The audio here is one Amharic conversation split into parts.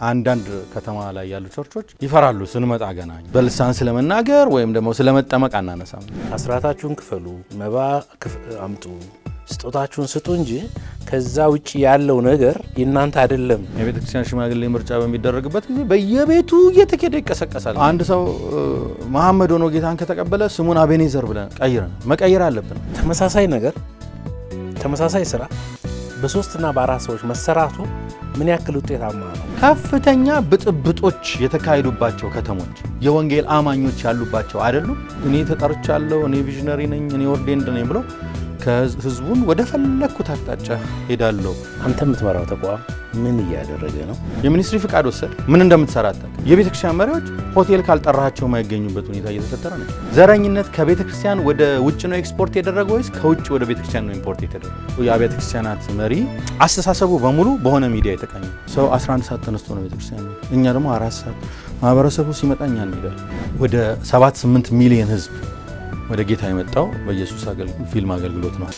አንዳንድ ከተማ ላይ ያሉ ቸርቾች ይፈራሉ። ስንመጣ ገና በልሳን ስለመናገር ወይም ደግሞ ስለመጠመቅ አናነሳም። አስራታችሁን ክፈሉ፣ መባ አምጡ፣ ስጦታችሁን ስጡ እንጂ ከዛ ውጭ ያለው ነገር የእናንተ አይደለም። የቤተ ክርስቲያን ሽማግሌ ምርጫ በሚደረግበት ጊዜ በየቤቱ እየተኬደ ይቀሰቀሳል። አንድ ሰው መሐመድ ሆኖ ጌታን ከተቀበለ ስሙን አቤኔዘር ብለን ቀይረን መቀየር አለብን። ተመሳሳይ ነገር ተመሳሳይ ስራ በሶስትና በአራት ሰዎች መሰራቱ ምን ያክል ውጤታማ ነው? ከፍተኛ ብጥብጦች የተካሄዱባቸው ከተሞች የወንጌል አማኞች ያሉባቸው አይደሉም። እኔ ተጠርቻለሁ፣ እኔ ቪዥነሪ ነኝ፣ እኔ ኦርዴንድ ነኝ ብሎ ከህዝቡን ወደ ፈለግኩት አቅጣጫ ሄዳለሁ። አንተ የምትመራው ተቋም ምን እያደረገ ነው? የሚኒስትሪ ፍቃድ ወሰድ ምን እንደምትሰራ አታውቅም። የቤተ ክርስቲያን መሪዎች ሆቴል ካልጠራቸው የማይገኙበት ሁኔታ እየተፈጠረ ነው። ዘረኝነት ከቤተ ክርስቲያን ወደ ውጭ ነው ኤክስፖርት የተደረገ ወይስ ከውጭ ወደ ቤተ ክርስቲያን ነው ኢምፖርት የተደረገ? የአብያተ ክርስቲያናት መሪ አስተሳሰቡ በሙሉ በሆነ ሚዲያ የተቃኘ ሰው 11 ሰዓት ተነስቶ ነው ቤተ ክርስቲያን ነው። እኛ ደግሞ አራት ሰዓት ማህበረሰቡ ሲመጣ እኛ እንሄዳለን። ወደ 7 8 ሚሊዮን ህዝብ ወደ ጌታ የመጣው በኢየሱስ ፊልም አገልግሎት ነው።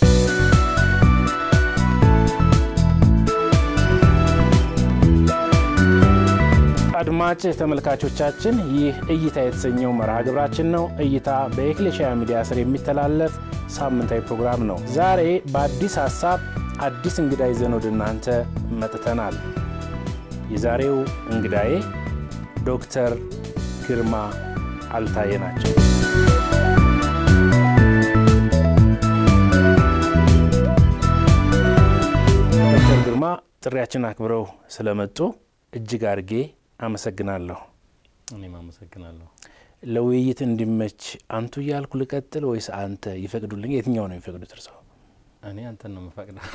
አድማጭ ተመልካቾቻችን ይህ እይታ የተሰኘው መርሃ ግብራችን ነው። እይታ በኤክሌሽያ ሚዲያ ስር የሚተላለፍ ሳምንታዊ ፕሮግራም ነው። ዛሬ በአዲስ ሀሳብ አዲስ እንግዳ ይዘን ወደ እናንተ መጥተናል። የዛሬው እንግዳዬ ዶክተር ግርማ አልታየ ናቸው። ዶክተር ግርማ ጥሪያችን አክብረው ስለመጡ እጅግ አድርጌ አመሰግናለሁ። እኔም አመሰግናለሁ። ለውይይት እንዲመች አንቱ እያልኩ ልቀጥል ወይስ አንተ ይፈቅዱልኝ? የትኛው ነው የሚፈቅዱት እርስዎ? እኔ አንተን ነው የምፈቅደው።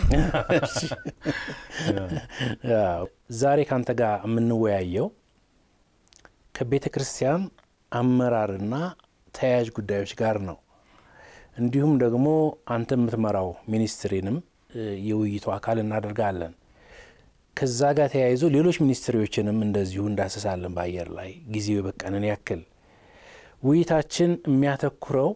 ዛሬ ከአንተ ጋር የምንወያየው ከቤተ ክርስቲያን አመራርና ተያያዥ ጉዳዮች ጋር ነው። እንዲሁም ደግሞ አንተ የምትመራው ሚኒስትሪንም የውይይቱ አካል እናደርጋለን። ከዛ ጋር ተያይዞ ሌሎች ሚኒስትሪዎችንም እንደዚሁ እንዳስሳለን። በአየር ላይ ጊዜው የበቃንን ያክል ውይይታችን የሚያተኩረው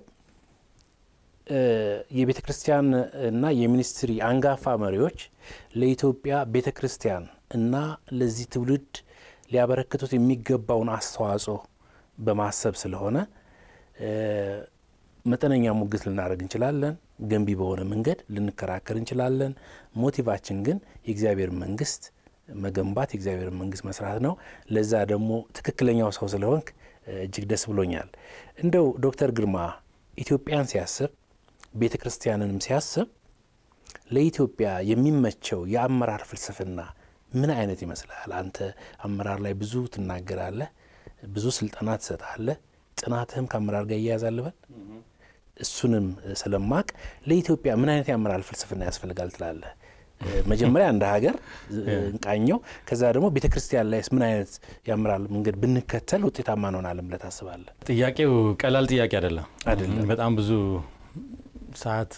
የቤተ ክርስቲያን እና የሚኒስትሪ አንጋፋ መሪዎች ለኢትዮጵያ ቤተ ክርስቲያን እና ለዚህ ትውልድ ሊያበረክቱት የሚገባውን አስተዋጽኦ በማሰብ ስለሆነ መጠነኛ ሙግት ልናደርግ እንችላለን። ገንቢ በሆነ መንገድ ልንከራከር እንችላለን። ሞቲቫችን ግን የእግዚአብሔር መንግስት መገንባት የእግዚአብሔር መንግስት መስራት ነው። ለዛ ደግሞ ትክክለኛው ሰው ስለሆንክ እጅግ ደስ ብሎኛል። እንደው ዶክተር ግርማ ኢትዮጵያን ሲያስብ ቤተ ክርስቲያንንም ሲያስብ ለኢትዮጵያ የሚመቸው የአመራር ፍልስፍና ምን አይነት ይመስላል? አንተ አመራር ላይ ብዙ ትናገራለህ፣ ብዙ ስልጠና ትሰጣለህ። ጥናትህም ከአመራር ጋር እያያዛል በል እሱንም ስለማቅ ለኢትዮጵያ ምን አይነት የአመራር ፍልስፍና ያስፈልጋል ትላለህ? መጀመሪያ እንደ ሀገር እንቃኘው፣ ከዛ ደግሞ ቤተ ክርስቲያን ላይስ ምን አይነት የአመራር መንገድ ብንከተል ውጤታማ እንሆናለን ብለህ ታስባለህ? ጥያቄው ቀላል ጥያቄ አይደለም። አይደለም። በጣም ብዙ ሰዓት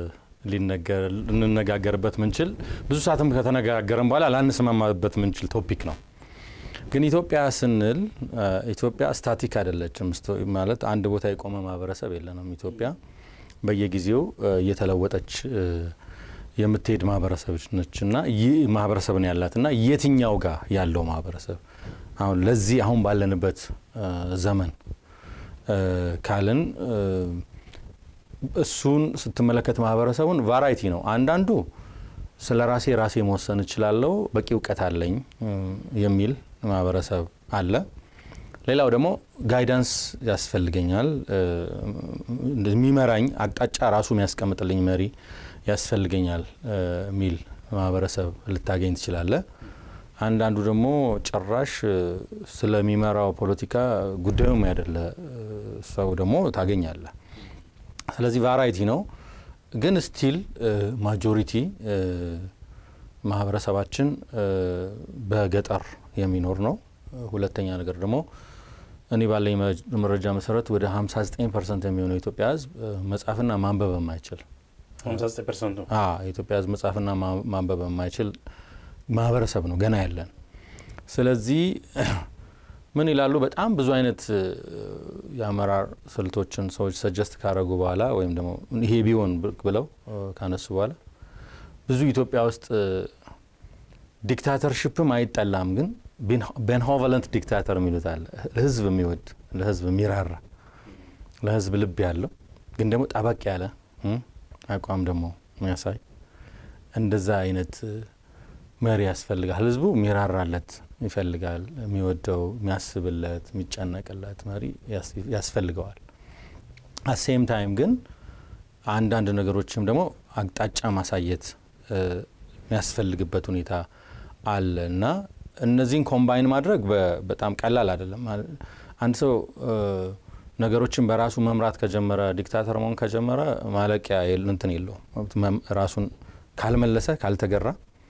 ልንነጋገርበት ምንችል ብዙ ሰዓትም ከተነጋገረን በኋላ ላንስማማበት ምንችል ቶፒክ ነው። ግን ኢትዮጵያ ስንል ኢትዮጵያ ስታቲክ አይደለችም። ማለት አንድ ቦታ የቆመ ማህበረሰብ የለንም። ኢትዮጵያ በየጊዜው እየተለወጠች የምትሄድ ማህበረሰብ ነች እና ይህ ማህበረሰብ ነው ያላት እና የትኛው ጋር ያለው ማህበረሰብ አሁን ለዚህ አሁን ባለንበት ዘመን ካልን እሱን ስትመለከት ማህበረሰቡን ቫራይቲ ነው። አንዳንዱ ስለ ራሴ ራሴ መወሰን እችላለሁ፣ በቂ እውቀት አለኝ የሚል ማህበረሰብ አለ። ሌላው ደግሞ ጋይዳንስ ያስፈልገኛል፣ የሚመራኝ አቅጣጫ ራሱ የሚያስቀምጥልኝ መሪ ያስፈልገኛል የሚል ማህበረሰብ ልታገኝ ትችላለ። አንዳንዱ ደግሞ ጭራሽ ስለሚመራው ፖለቲካ ጉዳዩም ያደለ ሰው ደግሞ ታገኛለ። ስለዚህ ቫራይቲ ነው። ግን ስቲል ማጆሪቲ ማህበረሰባችን በገጠር የሚኖር ነው። ሁለተኛ ነገር ደግሞ እኔ ባለኝ መረጃ መሰረት ወደ 59 ፐርሰንት የሚሆነው የኢትዮጵያ ሕዝብ መጻፍና ማንበብ የማይችል የኢትዮጵያ ሕዝብ መጻፍና ማንበብ የማይችል ማህበረሰብ ነው ገና ያለን። ስለዚህ ምን ይላሉ? በጣም ብዙ አይነት የአመራር ስልቶችን ሰዎች ሰጀስት ካረጉ በኋላ ወይም ደግሞ ይሄ ቢሆን ብለው ካነሱ በኋላ ብዙ ኢትዮጵያ ውስጥ ዲክታተርሽፕም አይጠላም፣ ግን ቤንሆቨለንት ዲክታተር የሚሉት አለ። ለህዝብ የሚወድ ለህዝብ የሚራራ ለህዝብ ልብ ያለው ግን ደግሞ ጠበቅ ያለ አቋም ደግሞ የሚያሳይ እንደዛ አይነት መሪ ያስፈልጋል። ህዝቡ የሚራራለት ይፈልጋል። የሚወደው የሚያስብለት፣ የሚጨነቅለት መሪ ያስፈልገዋል። አሴም ታይም ግን አንዳንድ ነገሮችም ደግሞ አቅጣጫ ማሳየት የሚያስፈልግበት ሁኔታ አለ እና እነዚህን ኮምባይን ማድረግ በጣም ቀላል አይደለም። አንድ ሰው ነገሮችን በራሱ መምራት ከጀመረ ዲክታተር መሆን ከጀመረ ማለቂያ እንትን የለውም። ራሱን ካልመለሰ ካልተገራ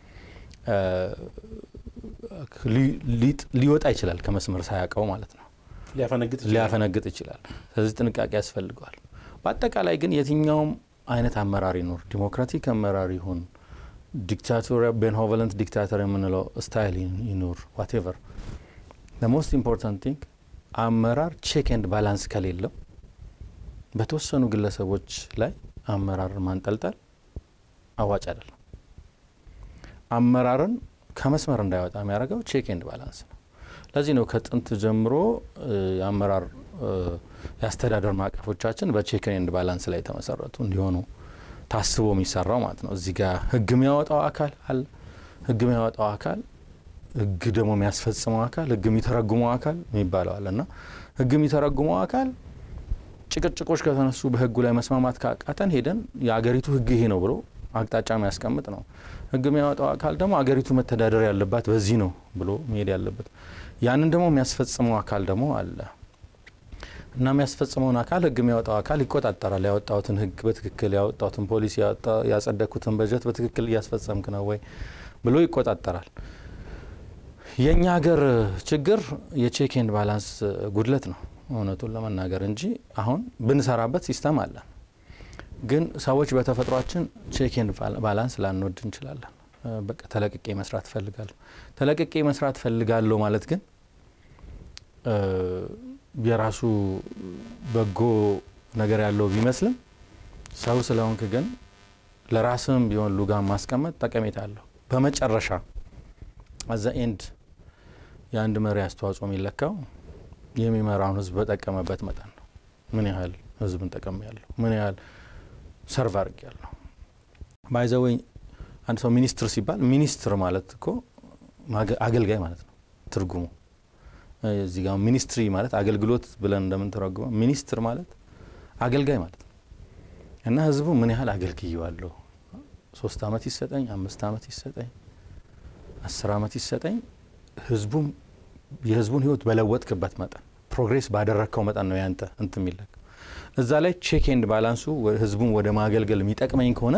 ሊወጣ ይችላል ከመስመር ሳያውቀው ማለት ነው። ሊያፈነግጥ ይችላል። ስለዚህ ጥንቃቄ ያስፈልገዋል። በአጠቃላይ ግን የትኛውም አይነት አመራር ይኖር፣ ዲሞክራቲክ አመራር ይሁን ዲክታቶሪያ ቤንሆቨለንት ዲክታተር የምንለው ስታይል ይኑር ዋቴቨር ሞስት ኢምፖርታንት ቲንግ አመራር ቼክ ኤንድ ባላንስ ከሌለው በተወሰኑ ግለሰቦች ላይ አመራር ማንጠልጠል አዋጭ አይደለም። አመራርን ከመስመር እንዳይወጣ የሚያደርገው ቼክ ኤንድ ባላንስ ነው። ለዚህ ነው ከጥንት ጀምሮ የአመራር የአስተዳደር ማዕቀፎቻችን በቼክ ኤንድ ባላንስ ላይ የተመሰረቱ እንዲሆኑ ታስቦ የሚሰራው ማለት ነው። እዚህ ጋር ህግ የሚያወጣው አካል አለ። ህግ የሚያወጣው አካል፣ ህግ ደግሞ የሚያስፈጽመው አካል፣ ህግ የሚተረጉመው አካል የሚባለው አለ እና ህግ የሚተረጉመው አካል ጭቅጭቆች ከተነሱ በህጉ ላይ መስማማት ካቃተን ሄደን የአገሪቱ ህግ ይሄ ነው ብሎ አቅጣጫ የሚያስቀምጥ ነው። ህግ የሚያወጣው አካል ደግሞ አገሪቱ መተዳደር ያለባት በዚህ ነው ብሎ መሄድ ያለበት። ያንን ደግሞ የሚያስፈጽመው አካል ደግሞ አለ እና የሚያስፈጽመውን አካል ህግ የሚያወጣው አካል ይቆጣጠራል። ያወጣሁትን ህግ በትክክል ያወጣሁትን ፖሊሲ ያጸደቅኩትን በጀት በትክክል እያስፈጸምክ ነው ወይ ብሎ ይቆጣጠራል። የእኛ ሀገር ችግር የቼክ ኤንድ ባላንስ ጉድለት ነው እውነቱን ለመናገር እንጂ አሁን ብንሰራበት ሲስተም አለ። ግን ሰዎች በተፈጥሯችን ቼክ ኤንድ ባላንስ ላንወድ እንችላለን። በቃ ተለቅቄ መስራት ፈልጋለሁ። ተለቅቄ መስራት ፈልጋለሁ ማለት ግን የራሱ በጎ ነገር ያለው ቢመስልም ሰው ስለሆንክ ግን ለራስም ቢሆን ሉጋን ማስቀመጥ ጠቀሜታ አለው። በመጨረሻ አዘ ኤንድ የአንድ መሪ አስተዋጽኦ የሚለካው የሚመራውን ህዝብ በጠቀመበት መጠን ነው። ምን ያህል ህዝብን ጠቀም ያለሁ፣ ምን ያህል ሰርቭ አድርግ ያለሁ። ባይዘወይ አንድ ሰው ሚኒስትር ሲባል ሚኒስትር ማለት እኮ አገልጋይ ማለት ነው ትርጉሙ እዚህ ጋር ሚኒስትሪ ማለት አገልግሎት ብለን እንደምንተረጉመው ሚኒስትር ማለት አገልጋይ ማለት ነው እና ህዝቡ ምን ያህል አገልግየዋለሁ፣ ሶስት አመት ይሰጠኝ፣ አምስት አመት ይሰጠኝ፣ አስር አመት ይሰጠኝ፣ ህዝቡም የህዝቡን ህይወት በለወጥክበት መጠን ፕሮግሬስ ባደረግከው መጠን ነው ያንተ እንት የሚለክ እዛ ላይ ቼክ ኤንድ ባላንሱ ህዝቡን ወደ ማገልገል የሚጠቅመኝ ከሆነ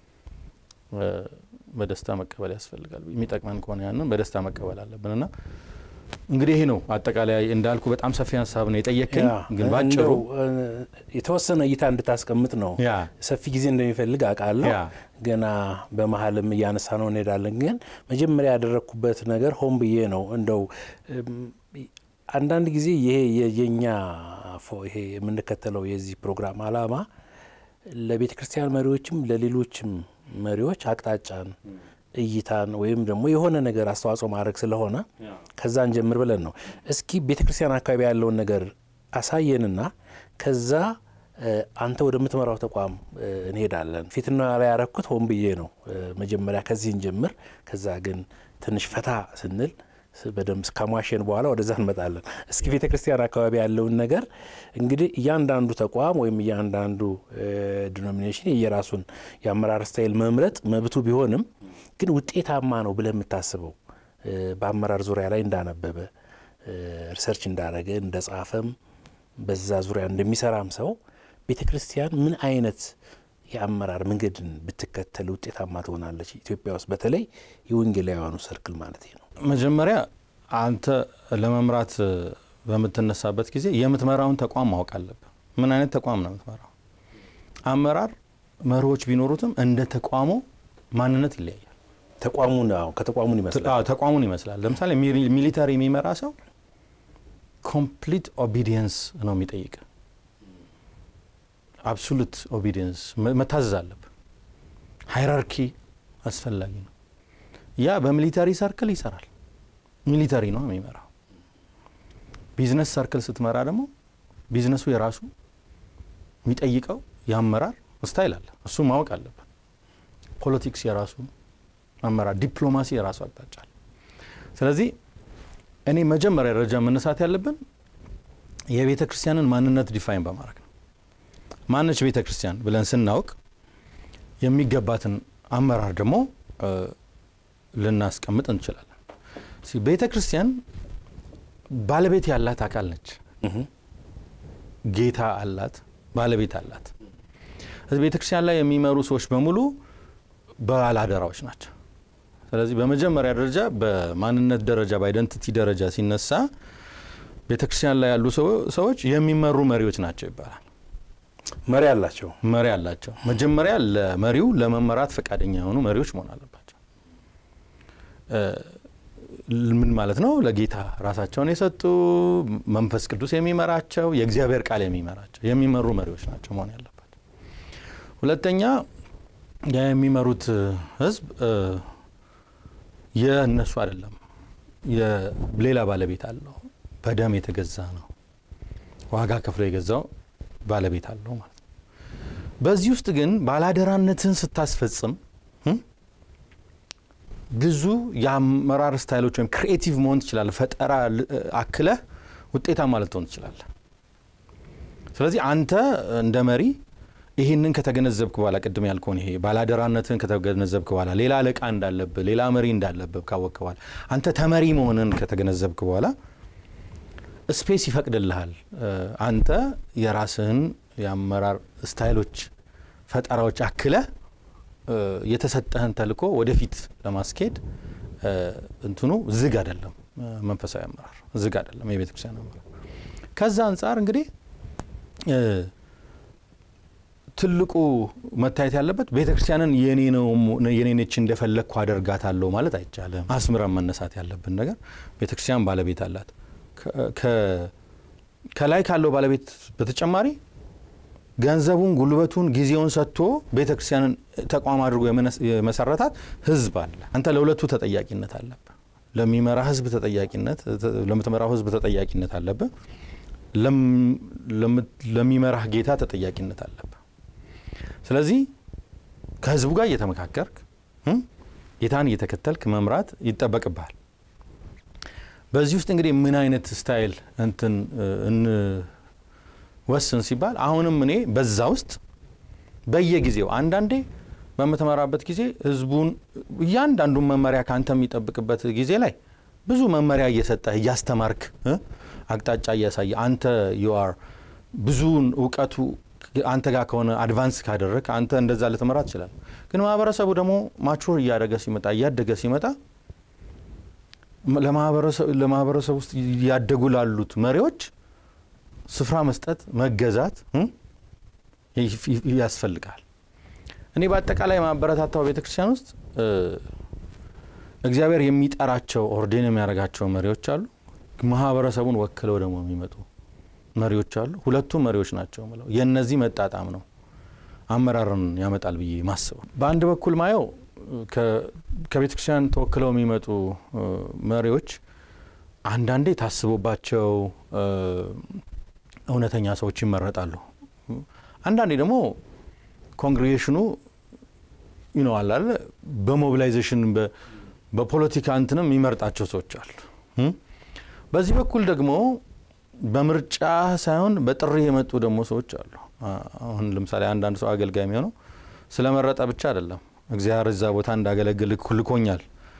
በደስታ መቀበል ያስፈልጋል። የሚጠቅመን ከሆነ ያንን በደስታ መቀበል አለብን እና እንግዲህ ይሄ ነው አጠቃላይ እንዳልኩ በጣም ሰፊ ሀሳብ ነው የጠየቅኝ፣ ግን ባጭሩ የተወሰነ እይታ እንድታስቀምጥ ነው። ሰፊ ጊዜ እንደሚፈልግ አውቃለሁ። ገና በመሀልም እያነሳ ነው እንሄዳለን። ግን መጀመሪያ ያደረግኩበት ነገር ሆን ብዬ ነው እንደው አንዳንድ ጊዜ ይሄ የኛ ይሄ የምንከተለው የዚህ ፕሮግራም አላማ ለቤተ ክርስቲያን መሪዎችም ለሌሎችም መሪዎች አቅጣጫን እይታን ወይም ደግሞ የሆነ ነገር አስተዋጽኦ ማድረግ ስለሆነ ከዛን ጀምር ብለን ነው። እስኪ ቤተ ክርስቲያን አካባቢ ያለውን ነገር አሳየንና ከዛ አንተ ወደምትመራው ተቋም እንሄዳለን። ፊትና ላይ ያረኩት ሆን ብዬ ነው። መጀመሪያ ከዚህን ጀምር፣ ከዛ ግን ትንሽ ፈታ ስንል በደንብ ከሟሸን በኋላ ወደዛ እንመጣለን። እስኪ ቤተ ክርስቲያን አካባቢ ያለውን ነገር እንግዲህ እያንዳንዱ ተቋም ወይም እያንዳንዱ ዲኖሚኔሽን የየራሱን የአመራር ስታይል መምረጥ መብቱ ቢሆንም ግን ውጤታማ ነው ብለህ የምታስበው በአመራር ዙሪያ ላይ እንዳነበበ ሪሰርች እንዳረገ እንደጻፈም በዛ ዙሪያ እንደሚሰራም ሰው ቤተ ክርስቲያን ምን አይነት የአመራር መንገድን ብትከተል ውጤታማ ትሆናለች? ኢትዮጵያ ውስጥ በተለይ የወንጌላውያኑ ሰርክል ማለት ነው። መጀመሪያ አንተ ለመምራት በምትነሳበት ጊዜ የምትመራውን ተቋም ማወቅ አለብህ። ምን አይነት ተቋም ነው የምትመራው? አመራር መሪዎች ቢኖሩትም እንደ ተቋሙ ማንነት ይለያያል። ተቋሙን ከተቋሙን ይመስላል ተቋሙን ይመስላል። ለምሳሌ ሚሊተሪ የሚመራ ሰው ኮምፕሊት ኦቢዲየንስ ነው የሚጠይቅ አብሶሉት ኦቢዲየንስ መታዘዝ አለብህ። ሃይራርኪ አስፈላጊ ነው። ያ በሚሊታሪ ሰርክል ይሰራል። ሚሊተሪ ነው የሚመራው። ቢዝነስ ሰርክል ስትመራ ደግሞ ቢዝነሱ የራሱ የሚጠይቀው የአመራር ስታይል አለ። እሱ ማወቅ አለብን። ፖለቲክስ የራሱ አመራር፣ ዲፕሎማሲ የራሱ አቅጣጫ አለ። ስለዚህ እኔ መጀመሪያ ደረጃ መነሳት ያለብን የቤተ ክርስቲያንን ማንነት ዲፋይን በማድረግ ነው። ማነች ቤተ ክርስቲያን ብለን ስናውቅ የሚገባትን አመራር ደግሞ ልናስቀምጥ እንችላለን። ቤተ ክርስቲያን ባለቤት ያላት አካል ነች። ጌታ አላት፣ ባለቤት አላት። ቤተ ክርስቲያን ላይ የሚመሩ ሰዎች በሙሉ ባላደራዎች ናቸው። ስለዚህ በመጀመሪያ ደረጃ በማንነት ደረጃ በአይደንቲቲ ደረጃ ሲነሳ ቤተ ክርስቲያን ላይ ያሉ ሰዎች የሚመሩ መሪዎች ናቸው ይባላል። መሪ አላቸው መሪ አላቸው። መጀመሪያ ለመሪው ለመመራት ፈቃደኛ የሆኑ መሪዎች መሆን አለባቸው። ምን ማለት ነው? ለጌታ ራሳቸውን የሰጡ መንፈስ ቅዱስ የሚመራቸው የእግዚአብሔር ቃል የሚመራቸው የሚመሩ መሪዎች ናቸው መሆን ያለባቸው። ሁለተኛ የሚመሩት ሕዝብ የእነሱ አይደለም፣ ሌላ ባለቤት አለው። በደም የተገዛ ነው። ዋጋ ከፍሎ የገዛው ባለቤት አለው ማለት ነው። በዚህ ውስጥ ግን ባላደራነትን ስታስፈጽም ብዙ የአመራር ስታይሎች ወይም ክሪኤቲቭ መሆን ትችላለህ። ፈጠራ አክለህ ውጤታማ ልትሆን ትችላለህ። ስለዚህ አንተ እንደ መሪ ይህንን ከተገነዘብክ በኋላ ቅድም ያልከውን ይሄ ባላደራነትን ከተገነዘብክ በኋላ ሌላ አለቃ እንዳለብህ ሌላ መሪ እንዳለብህ ካወቅክ በኋላ አንተ ተመሪ መሆንን ከተገነዘብክ በኋላ ስፔስ ይፈቅድልሃል። አንተ የራስህን የአመራር ስታይሎች፣ ፈጠራዎች አክለህ የተሰጠህን ተልእኮ ወደፊት ለማስኬድ እንትኑ ዝግ አይደለም። መንፈሳዊ አመራር ዝግ አይደለም። የቤተ ክርስቲያን አመራር ከዛ አንጻር እንግዲህ ትልቁ መታየት ያለበት ቤተ ክርስቲያንን የኔ ነች እንደፈለግኩ አደርጋታለሁ ማለት አይቻልም። አስምረን መነሳት ያለብን ነገር ቤተ ክርስቲያን ባለቤት አላት። ከላይ ካለው ባለቤት በተጨማሪ ገንዘቡን፣ ጉልበቱን፣ ጊዜውን ሰጥቶ ቤተ ክርስቲያንን ተቋም አድርጎ የመሰረታት ሕዝብ አለ። አንተ ለሁለቱ ተጠያቂነት አለብህ። ለሚመራ ሕዝብ ተጠያቂነት ለምትመራው ሕዝብ ተጠያቂነት አለብህ። ለሚመራህ ጌታ ተጠያቂነት አለብህ። ስለዚህ ከሕዝቡ ጋር እየተመካከርክ ጌታን እየተከተልክ መምራት ይጠበቅብሃል። በዚህ ውስጥ እንግዲህ ምን አይነት ስታይል እንትን እንወስን ሲባል አሁንም እኔ በዛ ውስጥ በየጊዜው አንዳንዴ በምትመራበት ጊዜ ህዝቡን እያንዳንዱን መመሪያ ከአንተ የሚጠብቅበት ጊዜ ላይ ብዙ መመሪያ እየሰጠህ እያስተማርክ አቅጣጫ እያሳየ አንተ ዩአር ብዙውን እውቀቱ አንተ ጋር ከሆነ አድቫንስ ካደረግ አንተ እንደዛ ልትመራ ትችላል። ግን ማህበረሰቡ ደግሞ ማቹር እያደገ ሲመጣ እያደገ ሲመጣ ለማህበረሰብ ውስጥ እያደጉ ላሉት መሪዎች ስፍራ መስጠት መገዛት ያስፈልጋል። እኔ በአጠቃላይ ማበረታታው ቤተክርስቲያን ውስጥ እግዚአብሔር የሚጠራቸው ኦርዴን የሚያደርጋቸው መሪዎች አሉ። ማህበረሰቡን ወክለው ደግሞ የሚመጡ መሪዎች አሉ። ሁለቱም መሪዎች ናቸው ምለው የእነዚህ መጣጣም ነው አመራርን ያመጣል ብዬ ማስበው። በአንድ በኩል ማየው ከቤተ ክርስቲያን ተወክለው የሚመጡ መሪዎች አንዳንዴ ታስቦባቸው እውነተኛ ሰዎች ይመረጣሉ። አንዳንዴ ደግሞ ኮንግሬጌሽኑ ይነዋል አለ በሞቢላይዜሽን በፖለቲካ እንትንም የሚመርጣቸው ሰዎች አሉ። በዚህ በኩል ደግሞ በምርጫ ሳይሆን በጥሪ የመጡ ደግሞ ሰዎች አሉ። አሁን ለምሳሌ አንዳንድ ሰው አገልጋይ የሚሆነው ስለመረጠ ብቻ አይደለም እግዚአብሔር እዛ ቦታ እንዳገለግል ልኮኛል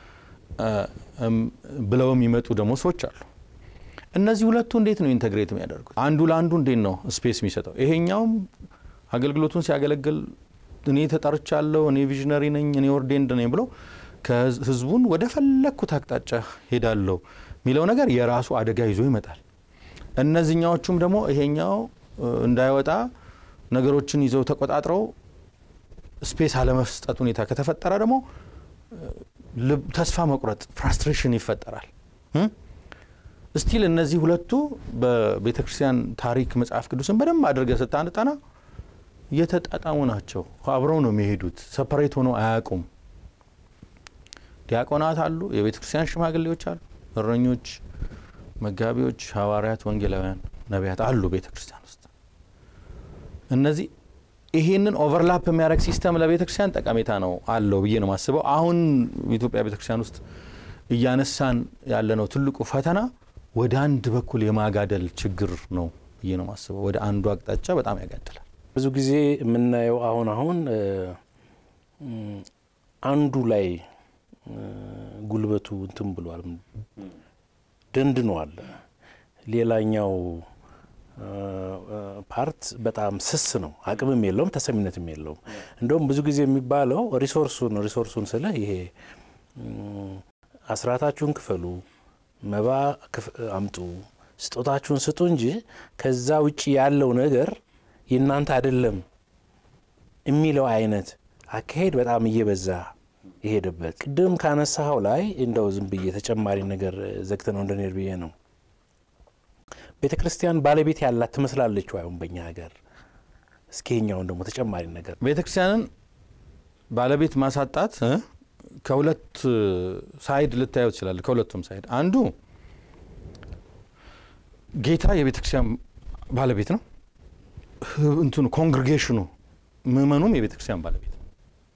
ብለው የሚመጡ ደግሞ ሰዎች አሉ። እነዚህ ሁለቱ እንዴት ነው ኢንተግሬት የሚያደርጉት? አንዱ ለአንዱ እንዴት ነው ስፔስ የሚሰጠው? ይሄኛውም አገልግሎቱን ሲያገለግል እኔ ተጠርቻለሁ፣ እኔ ቪዥነሪ ነኝ፣ እኔ ኦርዴንድ ነኝ ብሎ ከህዝቡን ወደ ፈለግኩት አቅጣጫ ሄዳለሁ የሚለው ነገር የራሱ አደጋ ይዞ ይመጣል። እነዚህኛዎቹም ደግሞ ይሄኛው እንዳይወጣ ነገሮችን ይዘው ተቆጣጥረው ስፔስ አለመስጠት ሁኔታ ከተፈጠረ ደግሞ ተስፋ መቁረጥ ፍራስትሬሽን ይፈጠራል። ስቲል እነዚህ ሁለቱ በቤተ ክርስቲያን ታሪክ መጽሐፍ ቅዱስን በደንብ አድርገህ ስታነጣና የተጣጣሙ ናቸው። አብረው ነው የሚሄዱት። ሰፐሬት ሆነው አያውቁም። ዲያቆናት አሉ፣ የቤተ ክርስቲያን ሽማግሌዎች አሉ፣ እረኞች፣ መጋቢዎች፣ ሐዋርያት፣ ወንጌላውያን፣ ነቢያት አሉ ቤተ ክርስቲያን ውስጥ። እነዚህ ይሄንን ኦቨርላፕ የሚያደርግ ሲስተም ለቤተ ክርስቲያን ጠቀሜታ ነው አለው ብዬ ነው የማስበው። አሁን ኢትዮጵያ ቤተ ክርስቲያን ውስጥ እያነሳን ያለነው ትልቁ ፈተና ወደ አንድ በኩል የማጋደል ችግር ነው ብዬ ነው የማስበው። ወደ አንዱ አቅጣጫ በጣም ያጋድላል። ብዙ ጊዜ የምናየው አሁን አሁን አንዱ ላይ ጉልበቱ እንትን ብሏል፣ ደንድኗል። ሌላኛው ፓርት በጣም ስስ ነው፣ አቅምም የለውም፣ ተሰሚነትም የለውም። እንደውም ብዙ ጊዜ የሚባለው ሪሶርሱን ሪሶርሱን ስለ ይሄ አስራታችሁን ክፈሉ፣ መባ አምጡ፣ ስጦታችሁን ስጡ እንጂ ከዛ ውጭ ያለው ነገር የእናንተ አይደለም የሚለው አይነት አካሄድ በጣም እየበዛ የሄደበት ቅድም ካነሳኸው ላይ እንደው ዝም ብዬ ተጨማሪ ነገር ዘግተ ነው እንደኔር ብዬ ነው። ቤተ ክርስቲያን ባለቤት ያላት ትመስላለች አሁን በእኛ ሀገር። እስኪ ይኸኛውን ደግሞ ተጨማሪ ነገር ቤተ ክርስቲያንን ባለቤት ማሳጣት ከሁለት ሳይድ ልታየው ትችላለ። ከሁለቱም ሳይድ አንዱ ጌታ የቤተ ክርስቲያን ባለቤት ነው። እንትኑ ኮንግሪጌሽኑ ምእመኑም የቤተ ክርስቲያን ባለቤት ነው።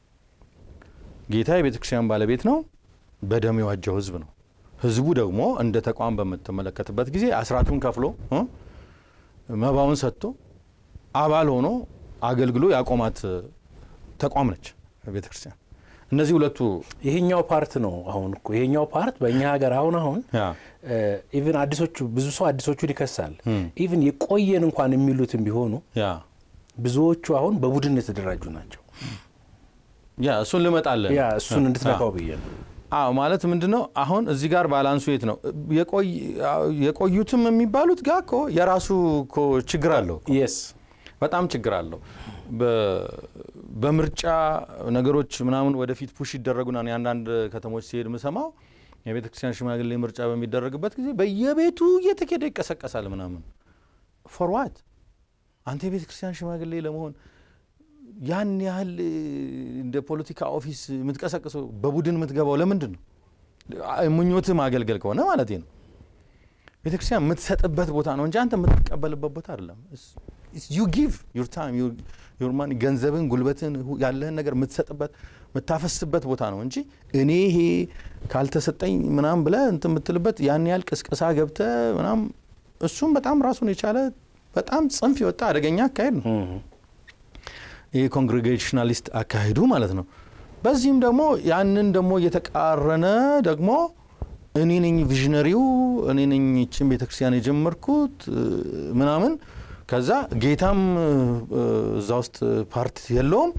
ጌታ የቤተ ክርስቲያን ባለቤት ነው። በደም የዋጀው ህዝብ ነው። ህዝቡ ደግሞ እንደ ተቋም በምትመለከትበት ጊዜ አስራቱን ከፍሎ መባውን ሰጥቶ አባል ሆኖ አገልግሎ ያቆማት ተቋም ነች ቤተ ክርስቲያን። እነዚህ ሁለቱ ይሄኛው ፓርት ነው። አሁን እኮ ይሄኛው ፓርት በእኛ ሀገር አሁን አሁን ኢቭን አዲሶቹ ብዙ ሰው አዲሶቹን ይከሳል። ኢቭን የቆየን እንኳን የሚሉትም ቢሆኑ ያ ብዙዎቹ አሁን በቡድን የተደራጁ ናቸው። ያ እሱን ልመጣለን። ያ እሱን እንድትነካው ብዬ ነው። አዎ ማለት ምንድን ነው አሁን እዚህ ጋር ባላንሱ የት ነው? የቆዩትም የሚባሉት ጋር እኮ የራሱ እኮ ችግር አለው። የስ በጣም ችግር አለው። በምርጫ ነገሮች ምናምን ወደፊት ፑሽ ይደረጉና የአንዳንድ ከተሞች ሲሄድ ምሰማው የቤተ ክርስቲያን ሽማግሌ ምርጫ በሚደረግበት ጊዜ በየቤቱ እየተኬደ ይቀሰቀሳል ምናምን ፎርዋት አንተ የቤተ ክርስቲያን ሽማግሌ ለመሆን ያን ያህል እንደ ፖለቲካ ኦፊስ የምትቀሰቅሰው በቡድን የምትገባው ለምንድን ነው? ምኞትህ ማገልገል ከሆነ ማለት ነው። ቤተ ክርስቲያን የምትሰጥበት ቦታ ነው እንጂ አንተ የምትቀበልበት ቦታ አይደለም። ዩ ጊቭ ዩር ታይም ዩር ማኒ ገንዘብን፣ ጉልበትን፣ ያለህን ነገር የምትሰጥበት የምታፈስበት ቦታ ነው እንጂ እኔ ይሄ ካልተሰጠኝ ምናም ብለህ እንትን የምትልበት ያን ያህል ቅስቀሳ ገብተህ ምናም እሱም በጣም ራሱን የቻለ በጣም ጽንፍ የወጣ አደገኛ አካሄድ ነው። ይህ ኮንግሬጌሽናሊስት አካሄዱ ማለት ነው። በዚህም ደግሞ ያንን ደግሞ እየተቃረነ ደግሞ እኔ ነኝ ቪዥነሪው እኔ ነኝ ይችን ቤተክርስቲያን የጀመርኩት ምናምን ከዛ ጌታም እዛ ውስጥ ፓርት የለውም፣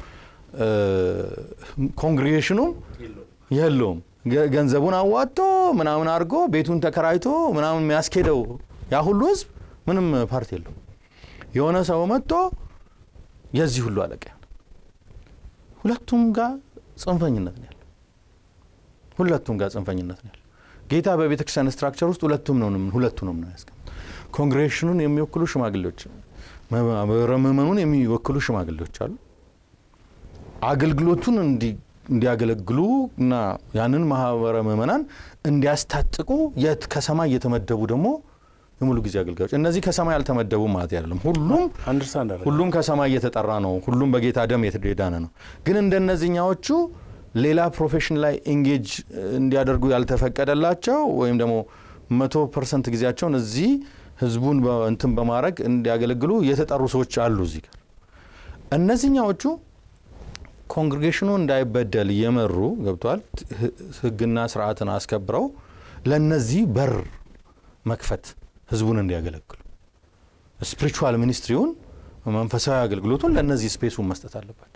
ኮንግሬጌሽኑም የለውም። ገንዘቡን አዋጥቶ ምናምን አድርጎ ቤቱን ተከራይቶ ምናምን የሚያስኬደው ያ ሁሉ ህዝብ ምንም ፓርት የለውም። የሆነ ሰው መጥቶ የዚህ ሁሉ አለቃ ሁለቱም ጋር ጽንፈኝነት ነው ያለው። ሁለቱም ጋር ጽንፈኝነት ነው ያለው። ጌታ በቤተ ክርስቲያን ስትራክቸር ውስጥ ሁለቱም ነው ሁለቱንም ነው ያስቀምጥ። ኮንግሬሽኑን የሚወክሉ ሽማግሌዎች፣ ምእመኑን የሚወክሉ ሽማግሌዎች አሉ። አገልግሎቱን እንዲያገለግሉ እና ያንን ማህበረ ምእመናን እንዲያስታጥቁ የት ከሰማይ እየተመደቡ ደግሞ የሙሉ ጊዜ አገልጋዮች እነዚህ ከሰማይ ያልተመደቡ ማለት አይደለም። ሁሉም አንደርስታንድ አደረገ። ሁሉም ከሰማይ እየተጠራ ነው። ሁሉም በጌታ ደም የተዳነ ነው። ግን እንደነዚህኛዎቹ ሌላ ፕሮፌሽን ላይ ኤንጌጅ እንዲያደርጉ ያልተፈቀደላቸው ወይም ደግሞ መቶ ፐርሰንት ጊዜያቸውን እዚህ ህዝቡን እንትን በማድረግ እንዲያገለግሉ የተጠሩ ሰዎች አሉ እዚህ ጋር። እነዚህኛዎቹ ኮንግሬጌሽኑ እንዳይበደል እየመሩ ገብተዋል። ህግና ስርዓትን አስከብረው ለነዚህ በር መክፈት ህዝቡን እንዲያገለግሉ ስፒሪቹዋል ሚኒስትሪውን መንፈሳዊ አገልግሎቱን ለእነዚህ ስፔሱን መስጠት አለባቸው።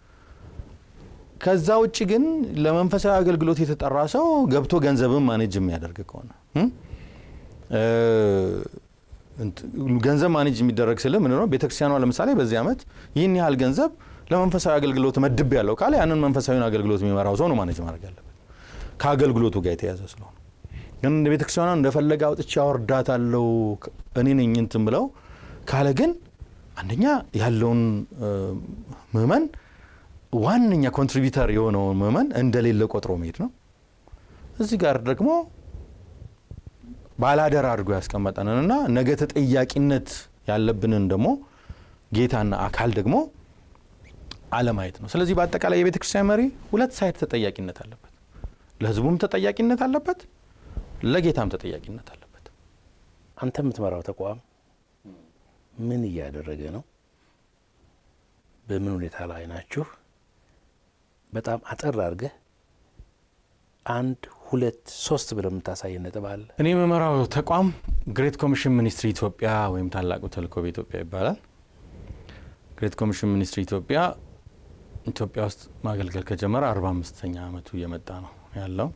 ከዛ ውጭ ግን ለመንፈሳዊ አገልግሎት የተጠራ ሰው ገብቶ ገንዘብን ማኔጅ የሚያደርግ ከሆነ ገንዘብ ማኔጅ የሚደረግ ስል ምንድን ነው? ቤተክርስቲያኗ ለምሳሌ በዚህ ዓመት ይህን ያህል ገንዘብ ለመንፈሳዊ አገልግሎት መድብ ያለው ካለ ያንን መንፈሳዊን አገልግሎት የሚመራው ሰው ነው ማኔጅ ማድረግ ያለበት ከአገልግሎቱ ጋር የተያዘ ስለሆነ ግን እንደ ቤተክርስቲያኗ እንደፈለገ አውጥቼ አወርዳታለሁ እኔ ነኝ እንትን ብለው ካለ ግን አንደኛ ያለውን ምእመን ዋነኛ ኮንትሪቢተር የሆነውን ምእመን እንደሌለ ቆጥሮ መሄድ ነው። እዚህ ጋር ደግሞ ባላደራ አድርጎ ያስቀመጠንንና ነገ ተጠያቂነት ያለብንን ደግሞ ጌታና አካል ደግሞ አለማየት ነው። ስለዚህ በአጠቃላይ የቤተ ክርስቲያን መሪ ሁለት ሳይድ ተጠያቂነት አለበት። ለሕዝቡም ተጠያቂነት አለበት፣ ለጌታም ተጠያቂነት አለበት። አንተ የምትመራው ተቋም ምን እያደረገ ነው? በምን ሁኔታ ላይ ናችሁ? በጣም አጠር አድርገህ አንድ ሁለት ሶስት ብለህ የምታሳየን ነጥብ አለ? እኔ የምመራው ተቋም ግሬት ኮሚሽን ሚኒስትሪ ኢትዮጵያ ወይም ታላቁ ተልእኮ በኢትዮጵያ ይባላል። ግሬት ኮሚሽን ሚኒስትሪ ኢትዮጵያ ኢትዮጵያ ውስጥ ማገልገል ከጀመረ አርባ አምስተኛ ዓመቱ እየመጣ ነው ያለው።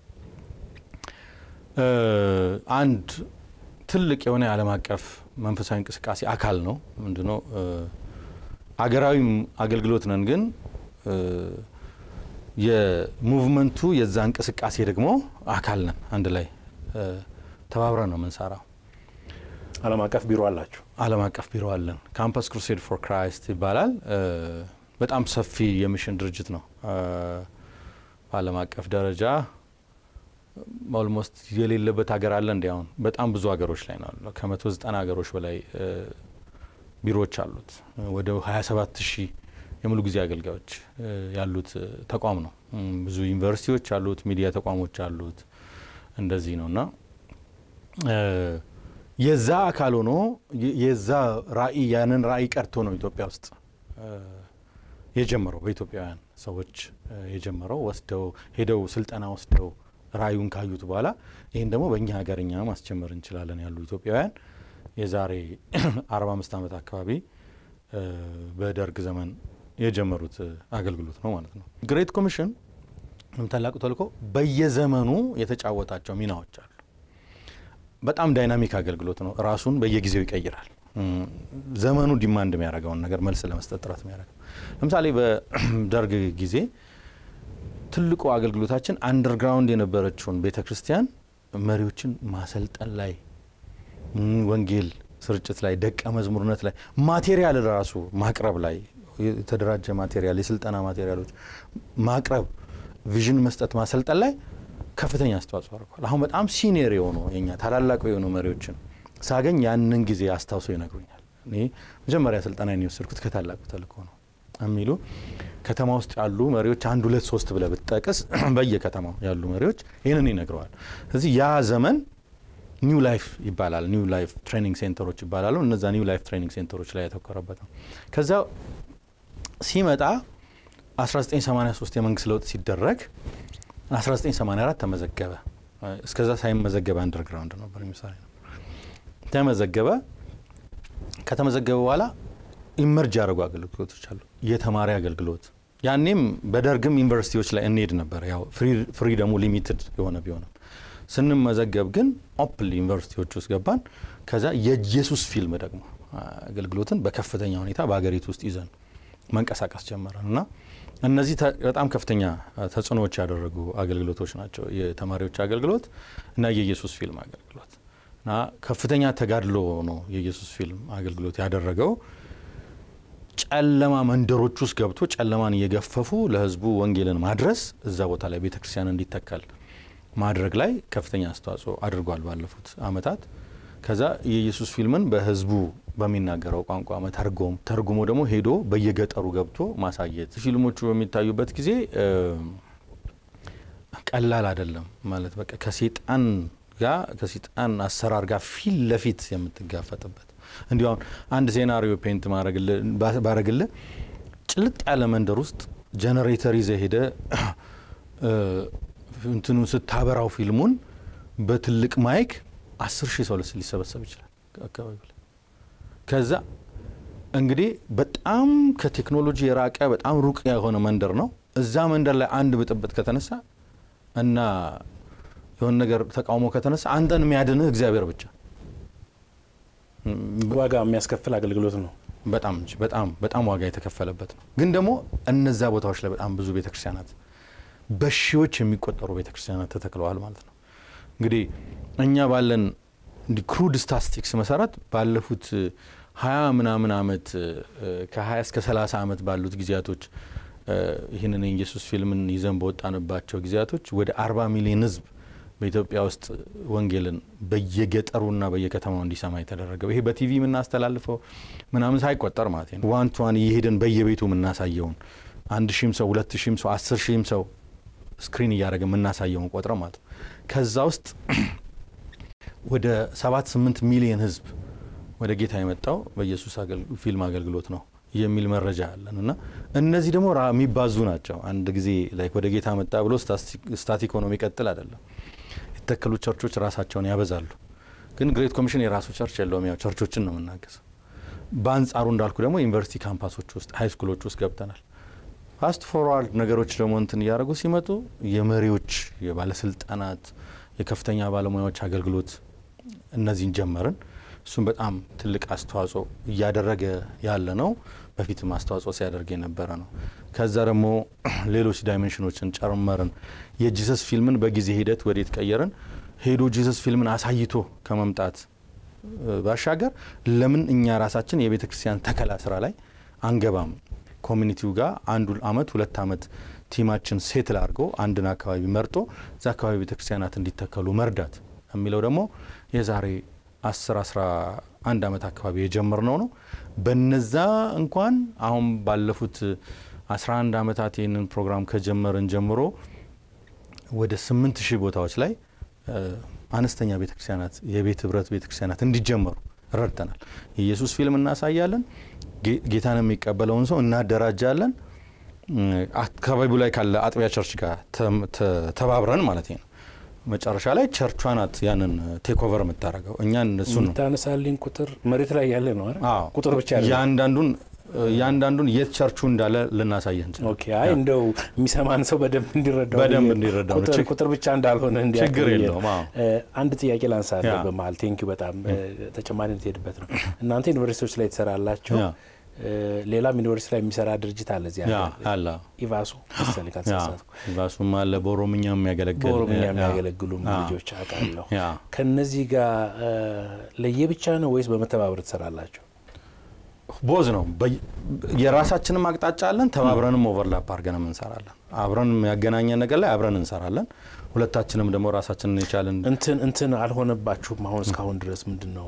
አንድ ትልቅ የሆነ የዓለም አቀፍ መንፈሳዊ እንቅስቃሴ አካል ነው። ምንድነው? አገራዊም አገልግሎት ነን፣ ግን የሙቭመንቱ የዛ እንቅስቃሴ ደግሞ አካል ነን። አንድ ላይ ተባብረን ነው የምንሰራው። ዓለም አቀፍ ቢሮ አላችሁ? ዓለም አቀፍ ቢሮ አለን። ካምፓስ ክሩሴድ ፎር ክራይስት ይባላል። በጣም ሰፊ የሚሽን ድርጅት ነው። በዓለም አቀፍ ደረጃ ኦልሞስት የሌለበት ሀገር አለ። እንዲያውም በጣም ብዙ ሀገሮች ላይ ነው ያለው። ከመቶ ዘጠና ሀገሮች በላይ ቢሮዎች አሉት። ወደ 27 ሺህ የሙሉ ጊዜ አገልጋዮች ያሉት ተቋም ነው። ብዙ ዩኒቨርሲቲዎች አሉት፣ ሚዲያ ተቋሞች አሉት። እንደዚህ ነው እና የዛ አካል ሆኖ የዛ ራዕይ ያንን ራዕይ ቀርቶ ነው ኢትዮጵያ ውስጥ የጀመረው በኢትዮጵያውያን ሰዎች የጀመረው ወስደው ሄደው ስልጠና ወስደው ራዕዩን ካዩት በኋላ ይህን ደግሞ በእኛ ሀገርኛ ማስጀመር እንችላለን ያሉ ኢትዮጵያውያን የዛሬ 45 ዓመት አካባቢ በደርግ ዘመን የጀመሩት አገልግሎት ነው ማለት ነው። ግሬት ኮሚሽን ታላቁ ተልእኮ በየዘመኑ የተጫወታቸው ሚናዎች አሉ። በጣም ዳይናሚክ አገልግሎት ነው። ራሱን በየጊዜው ይቀይራል። ዘመኑ ዲማንድ የሚያደርገውን ነገር መልስ ለመስጠት ጥረት የሚያደርገው ለምሳሌ በደርግ ጊዜ ትልቁ አገልግሎታችን አንደርግራውንድ የነበረችውን ቤተ ክርስቲያን መሪዎችን ማሰልጠን ላይ፣ ወንጌል ስርጭት ላይ፣ ደቀ መዝሙርነት ላይ፣ ማቴሪያል ራሱ ማቅረብ ላይ የተደራጀ ማቴሪያል፣ የስልጠና ማቴሪያሎች ማቅረብ፣ ቪዥን መስጠት፣ ማሰልጠን ላይ ከፍተኛ አስተዋጽኦ አድርጓል። አሁን በጣም ሲኒየር የሆኑ የኛ ታላላቁ የሆኑ መሪዎችን ሳገኝ ያንን ጊዜ አስታውሶ ይነግሩኛል። እኔ መጀመሪያ ስልጠና የወሰድኩት ከታላቁ ተልእኮ ነው የሚሉ ከተማ ውስጥ ያሉ መሪዎች አንድ ሁለት ሶስት ብለህ ብትጠቅስ በየከተማው ያሉ መሪዎች ይህንን ይነግረዋል። ስለዚህ ያ ዘመን ኒው ላይፍ ይባላል። ኒው ላይፍ ትሬኒንግ ሴንተሮች ይባላሉ። እነዛ ኒው ላይፍ ትሬኒንግ ሴንተሮች ላይ ያተኮረበት ነው። ከዛ ሲመጣ 1983 የመንግስት ለውጥ ሲደረግ 1984 ተመዘገበ። እስከዛ ሳይመዘገበ አንደርግራውንድ ነበር የሚሰራ ነበር። ተመዘገበ። ከተመዘገበ በኋላ ኢመርጅ ያደረጉ አገልግሎቶች አሉ። የተማሪ አገልግሎት ያኔም በደርግም ዩኒቨርሲቲዎች ላይ እንሄድ ነበር። ያው ፍሪደሙ ሊሚትድ የሆነ ቢሆንም ስንመዘገብ ግን ኦፕን ዩኒቨርሲቲዎች ውስጥ ገባን። ከዛ የኢየሱስ ፊልም ደግሞ አገልግሎትን በከፍተኛ ሁኔታ በሀገሪቱ ውስጥ ይዘን መንቀሳቀስ ጀመረን እና እነዚህ በጣም ከፍተኛ ተጽዕኖዎች ያደረጉ አገልግሎቶች ናቸው። የተማሪዎች አገልግሎት እና የኢየሱስ ፊልም አገልግሎት እና ከፍተኛ ተጋድሎ ነው የኢየሱስ ፊልም አገልግሎት ያደረገው። ጨለማ መንደሮች ውስጥ ገብቶ ጨለማን እየገፈፉ ለሕዝቡ ወንጌልን ማድረስ እዛ ቦታ ላይ ቤተ ክርስቲያን እንዲተከል ማድረግ ላይ ከፍተኛ አስተዋጽኦ አድርጓል ባለፉት ዓመታት። ከዛ የኢየሱስ ፊልምን በሕዝቡ በሚናገረው ቋንቋ መተርጎም ተርጉሞ ደግሞ ሄዶ በየገጠሩ ገብቶ ማሳየት ፊልሞቹ በሚታዩበት ጊዜ ቀላል አይደለም ማለት በቃ ከሴጣን ጋር ከሴጣን አሰራር ጋር ፊት ለፊት የምትጋፈጥበት እንዲሁ አሁን አንድ ሴናሪዮ ፔንት ባረግልህ ጭልጥ ያለ መንደር ውስጥ ጀነሬተር ይዘህ ሄደ እንትኑ ስታበራው ፊልሙን በትልቅ ማይክ አስር ሺህ ሰው ሊሰበሰብ ይችላል አካባቢ ላይ ከዛ እንግዲህ በጣም ከቴክኖሎጂ የራቀ በጣም ሩቅ የሆነ መንደር ነው። እዛ መንደር ላይ አንድ ብጥብጥ ከተነሳ እና የሆነ ነገር ተቃውሞ ከተነሳ አንተን የሚያድንህ እግዚአብሔር ብቻ። ዋጋ የሚያስከፍል አገልግሎት ነው። በጣም እንጂ በጣም በጣም ዋጋ የተከፈለበት ነው። ግን ደግሞ እነዛ ቦታዎች ላይ በጣም ብዙ ቤተክርስቲያናት በሺዎች የሚቆጠሩ ቤተክርስቲያናት ተተክለዋል ማለት ነው። እንግዲህ እኛ ባለን ክሩድ ስታስቲክስ መሰረት ባለፉት ሀያ ምናምን አመት ከሀያ እስከ ሰላሳ አመት ባሉት ጊዜያቶች ይህንን የኢየሱስ ፊልምን ይዘን በወጣንባቸው ጊዜያቶች ወደ አርባ ሚሊዮን ህዝብ በኢትዮጵያ ውስጥ ወንጌልን በየገጠሩና በየከተማው እንዲሰማ የተደረገው ይሄ በቲቪ የምናስተላልፈው ምናምን ሳይቆጠር ማለት ነው። ዋን ቱ ዋን እየሄድን በየቤቱ የምናሳየውን አንድ ሺህም ሰው ሁለት ሺህም ሰው አስር ሺህም ሰው ስክሪን እያደረገ የምናሳየውን ቆጥረው ማለት ነው። ከዛ ውስጥ ወደ ሰባት ስምንት ሚሊየን ህዝብ ወደ ጌታ የመጣው በኢየሱስ ፊልም አገልግሎት ነው የሚል መረጃ አለን እና እነዚህ ደግሞ የሚባዙ ናቸው። አንድ ጊዜ ላይ ወደ ጌታ መጣ ብሎ ስታቲክ ሆኖ የሚቀጥል አይደለም። የተተከሉ ቸርቾች ራሳቸውን ያበዛሉ። ግን ግሬት ኮሚሽን የራሱ ቸርች የለውም። ያው ቸርቾችን ነው የምናገዘው። በአንጻሩ እንዳልኩ ደግሞ ዩኒቨርሲቲ ካምፓሶች ውስጥ ሀይ ስኩሎች ውስጥ ገብተናል። ፋስት ፎርዋርድ ነገሮች ደግሞ እንትን እያደረጉ ሲመጡ የመሪዎች የባለስልጣናት፣ የከፍተኛ ባለሙያዎች አገልግሎት እነዚህን ጀመርን። እሱም በጣም ትልቅ አስተዋጽኦ እያደረገ ያለ ነው። በፊትም አስተዋጽኦ ሲያደርግ የነበረ ነው። ከዛ ደግሞ ሌሎች ዳይሜንሽኖችን ጨመርን። የጂሰስ ፊልምን በጊዜ ሂደት ወዴት ቀየርን? ሄዶ ጂሰስ ፊልምን አሳይቶ ከመምጣት ባሻገር ለምን እኛ ራሳችን የቤተ ክርስቲያን ተከላ ስራ ላይ አንገባም? ኮሚኒቲው ጋር አንዱ አመት ሁለት አመት ቲማችን ሴትል አድርጎ አንድን አካባቢ መርጦ እዛ አካባቢ ቤተ ክርስቲያናት እንዲተከሉ መርዳት የሚለው ደግሞ የዛሬ አስር አስራ አንድ አመት አካባቢ የጀመርነው ነው። በነዛ እንኳን አሁን ባለፉት አስራ አንድ አመታት ይህንን ፕሮግራም ከጀመርን ጀምሮ ወደ ስምንት ሺህ ቦታዎች ላይ አነስተኛ ቤተክርስቲያናት የቤት ህብረት ቤተክርስቲያናት እንዲጀመሩ ረድተናል። የኢየሱስ ፊልም እናሳያለን። ጌታን የሚቀበለውን ሰው እናደራጃለን። አካባቢው ላይ ካለ አጥቢያ ቸርች ጋር ተባብረን ማለት ነው። መጨረሻ ላይ ቸርቿ ናት ያንን ቴክኦቨር የምታደርገው እኛ እነሱ ነው የምታነሳልኝ ቁጥር መሬት ላይ ያለ ነው አይደል? ቁጥር ብቻ ያለ ያንዳንዱን እያንዳንዱን የት ቸርቹ እንዳለ ልናሳየህ እንችላለን። ኦኬ። አይ እንደው የሚሰማን ሰው በደንብ እንዲረዳው በደንብ እንዲረዳው ቁጥር ቁጥር ብቻ እንዳልሆነ እንዲያውቅ ችግር ብዬ የለውም። ነው። አዎ። አንድ ጥያቄ ላንሳለህ ያ። በመሀል ቴንኪው በጣም ተጨማሪ የምትሄድበት ነው። እናንተ ዩኒቨርሲቲዎች ላይ ትሰራላችሁ። ያ። ሌላም ዩኒቨርሲቲ ላይ የሚሰራ ድርጅት አለ እዚህ ያ ሀገር። አለ ኢቫሱ መሰለኝ ካልተሳሳትኩ። ራሱም አለ በኦሮምኛ የሚያገለግል በኦሮምኛ ያ፣ የሚያገለግሉም ያ፣ ልጆች አውቃለሁ። ያ ከነዚህ ጋር ለየብቻ ነው ወይስ በመተባበር ትሰራላችሁ? ቦዝ ነው። በይ- የራሳችንም አቅጣጫ አለን። ተባብረንም ኦቨርላፕ አድርገንም እንሰራለን። አብረን ያገናኘን ነገር ላይ አብረን እንሰራለን። ሁለታችንም ደግሞ ራሳችንን የቻልን እንትን እንትን አልሆነባችሁም? አሁን እስካሁን ድረስ ምንድን ነው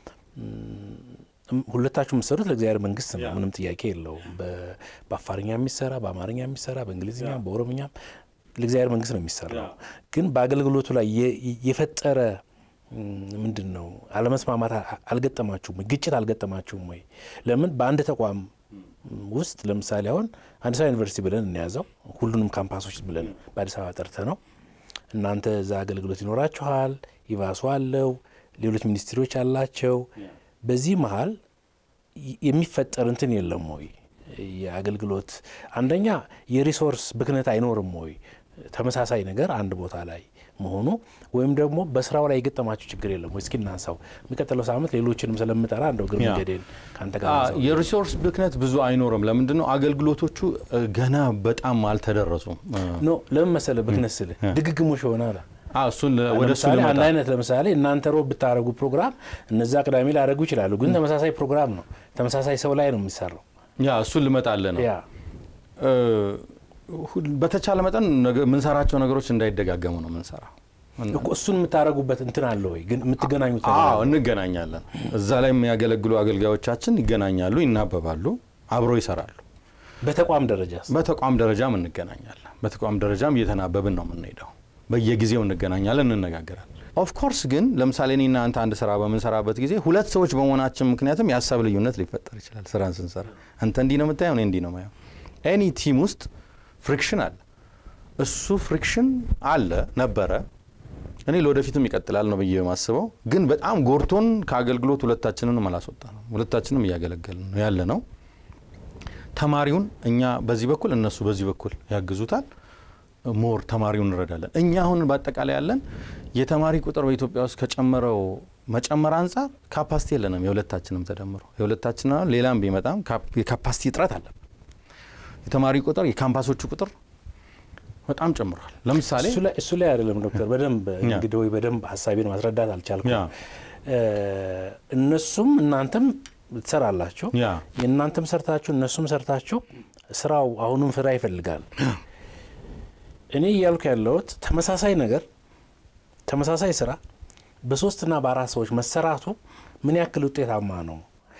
እም፣ ሁለታችሁ የምትሰሩት ለእግዚአብሔር መንግስት ነው። ምንም ጥያቄ የለውም። በ- በአፋርኛ የሚሰራ በአማርኛ የሚሰራ በእንግሊዝኛ በኦሮምኛም ለእግዚአብሔር መንግስት ነው የሚሰራው። ግን በአገልግሎቱ ላይ የ- የፈጠረ እም፣ ምንድን ነው አለመስማማት አ- አልገጠማችሁም ወይ? ግጭት አልገጠማችሁም ወይ? ለምን በአንድ ተቋም ውስጥ ለምሳሌ አሁን አዲስ አበባ ዩኒቨርሲቲ ብለን እንያዘው ሁሉንም ካምፓሶች ብለን በአዲስ አበባ ጠርተ ነው እናንተ እዛ አገልግሎት ይኖራችኋል። ይባሱ አለው፣ ሌሎች ሚኒስትሪዎች አላቸው። በዚህ መሀል ይ- የሚፈጠር እንትን የለም ወይ? የአገልግሎት አንደኛ የሪሶርስ ብክነት አይኖርም ወይ? ተመሳሳይ ነገር አንድ ቦታ ላይ መሆኑ ወይም ደግሞ በስራው ላይ የገጠማችሁ ችግር የለም ወይ? እስኪ እናንሳው። የሚቀጥለው ሳምንት ሌሎችንም ስለምጠራ እንደው እግር ያ። መንገዴን ከአንተ ጋር አ- ላንሳው። የሪሶርስ ብክነት ብዙ አይኖርም። ለምንድን ነው አገልግሎቶቹ እ፣ ገና በጣም አልተደረሱም። እ፣ ኖ ለምን መሰለህ ብክነት ስልህ ድግግሞሽ ይሆናል። አ፣ እሱን ለ- ወደ እሱ ለምሳሌ ልመጣ አንድ አይነት ለምሳሌ እናንተ ሮብ ብታደረጉ ፕሮግራም እነዛ ቅዳሜ ሊያደረጉ ይችላሉ። ግን ተመሳሳይ ፕሮግራም ነው፣ ተመሳሳይ ሰው ላይ ነው የሚሰራው። ያ እሱን ልመጣልህ ነው። ያ እ፣ ሁል- በተቻለ መጠን ነገ- የምንሰራቸው ነገሮች እንዳይደጋገሙ ነው የምንሰራው። እኮ እሱን የምታደረጉበት እንትን አለ ወይ? ግን የምትገናኙት ነገር አዎ አለ? እንገናኛለን። እዛ ላይ የሚያገለግሉ አገልጋዮቻችን ይገናኛሉ፣ ይናበባሉ፣ አብረው ይሰራሉ። በተቋም ደረጃ በተቋም ደረጃም እንገናኛለን። በተቋም ደረጃም እየተናበብን ነው የምንሄደው። በየጊዜው እንገናኛለን፣ እንነጋገራለን። ኦፍኮርስ ግን ለምሳሌ እኔና አንተ አንድ ስራ በምንሰራበት ጊዜ ሁለት ሰዎች በመሆናችን ምክንያትም የሀሳብ ልዩነት ሊፈጠር ይችላል። ስራን ስንሰራ አንተ እንዲህ ነው የምታየው፣ እኔ እንዲህ ነው ማየው። ኤኒ ቲም ውስጥ ፍሪክሽን አለ። እሱ ፍሪክሽን አለ ነበረ እኔ ለወደፊትም ይቀጥላል ነው ብዬ የማስበው። ግን በጣም ጎርቶን ከአገልግሎት ሁለታችንንም አላስወጣ ነው። ሁለታችንም እያገለገልን ነው ያለ ነው። ተማሪውን እኛ በዚህ በኩል እነሱ በዚህ በኩል ያግዙታል። ሞር ተማሪውን እንረዳለን። እኛ አሁን በአጠቃላይ ያለን የተማሪ ቁጥር በኢትዮጵያ ውስጥ ከጨመረው መጨመር አንጻር ካፓሲቲ የለንም። የሁለታችንም ተደምሮ የሁለታችን አሁን ሌላም ቢመጣም ካፕ- የካፓሲቲ እጥረት አለብን። የተማሪ ቁጥር የካምፓሶቹ ቁጥር በጣም ጨምሯል። ለምሳሌ እሱ ላይ- እሱ ላይ አይደለም ዶክተር፣ በደንብ ያ። እንግዲህ ወይ በደንብ ሀሳቤን ማስረዳት አልቻልኩም። ያ እ፣ እነሱም እናንተም ትሰራላችሁ። ያ የእናንተም ሰርታችሁ እነሱም ሰርታችሁ ስራው አሁንም ፍራ ይፈልጋል። እኔ እያልኩ ያለሁት ተመሳሳይ ነገር ተመሳሳይ ስራ በሶስትና በአራት ሰዎች መሰራቱ ምን ያክል ውጤታማ ነው?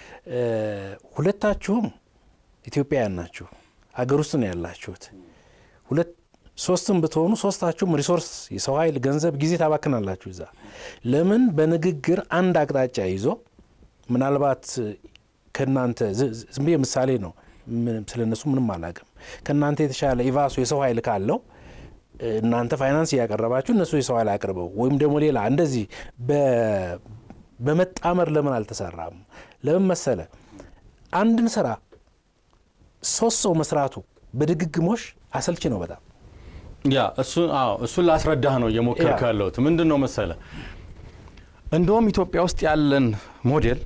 ሁለታችሁም ኢትዮጵያውያን ናችሁ፣ አገር ውስጥ ነው ያላችሁት። ሁለት ሶስትም ብትሆኑ ሶስታችሁም ሪሶርስ፣ የሰው ኃይል፣ ገንዘብ፣ ጊዜ ታባክናላችሁ እዛ። ለምን በንግግር አንድ አቅጣጫ ይዞ ምናልባት ከእናንተ ዝም ብዬ ምሳሌ ነው፣ ስለ እነሱ ምንም አላውቅም። ከእናንተ የተሻለ ኢቫሱ የሰው ኃይል ካለው እናንተ ፋይናንስ እያቀረባችሁ እነሱ የሰው ኃይል አቅርበው ወይም ደግሞ ሌላ እንደዚህ በመጣመር ለምን አልተሰራም? ለምን መሰለ አንድን ስራ ሶስት ሰው መስራቱ በድግግሞሽ አሰልቺ ነው በጣም ያ እሱን ላስረዳህ ነው እየሞከርኩ ያለሁት። ምንድን ነው መሰለ እንደውም ኢትዮጵያ ውስጥ ያለን ሞዴል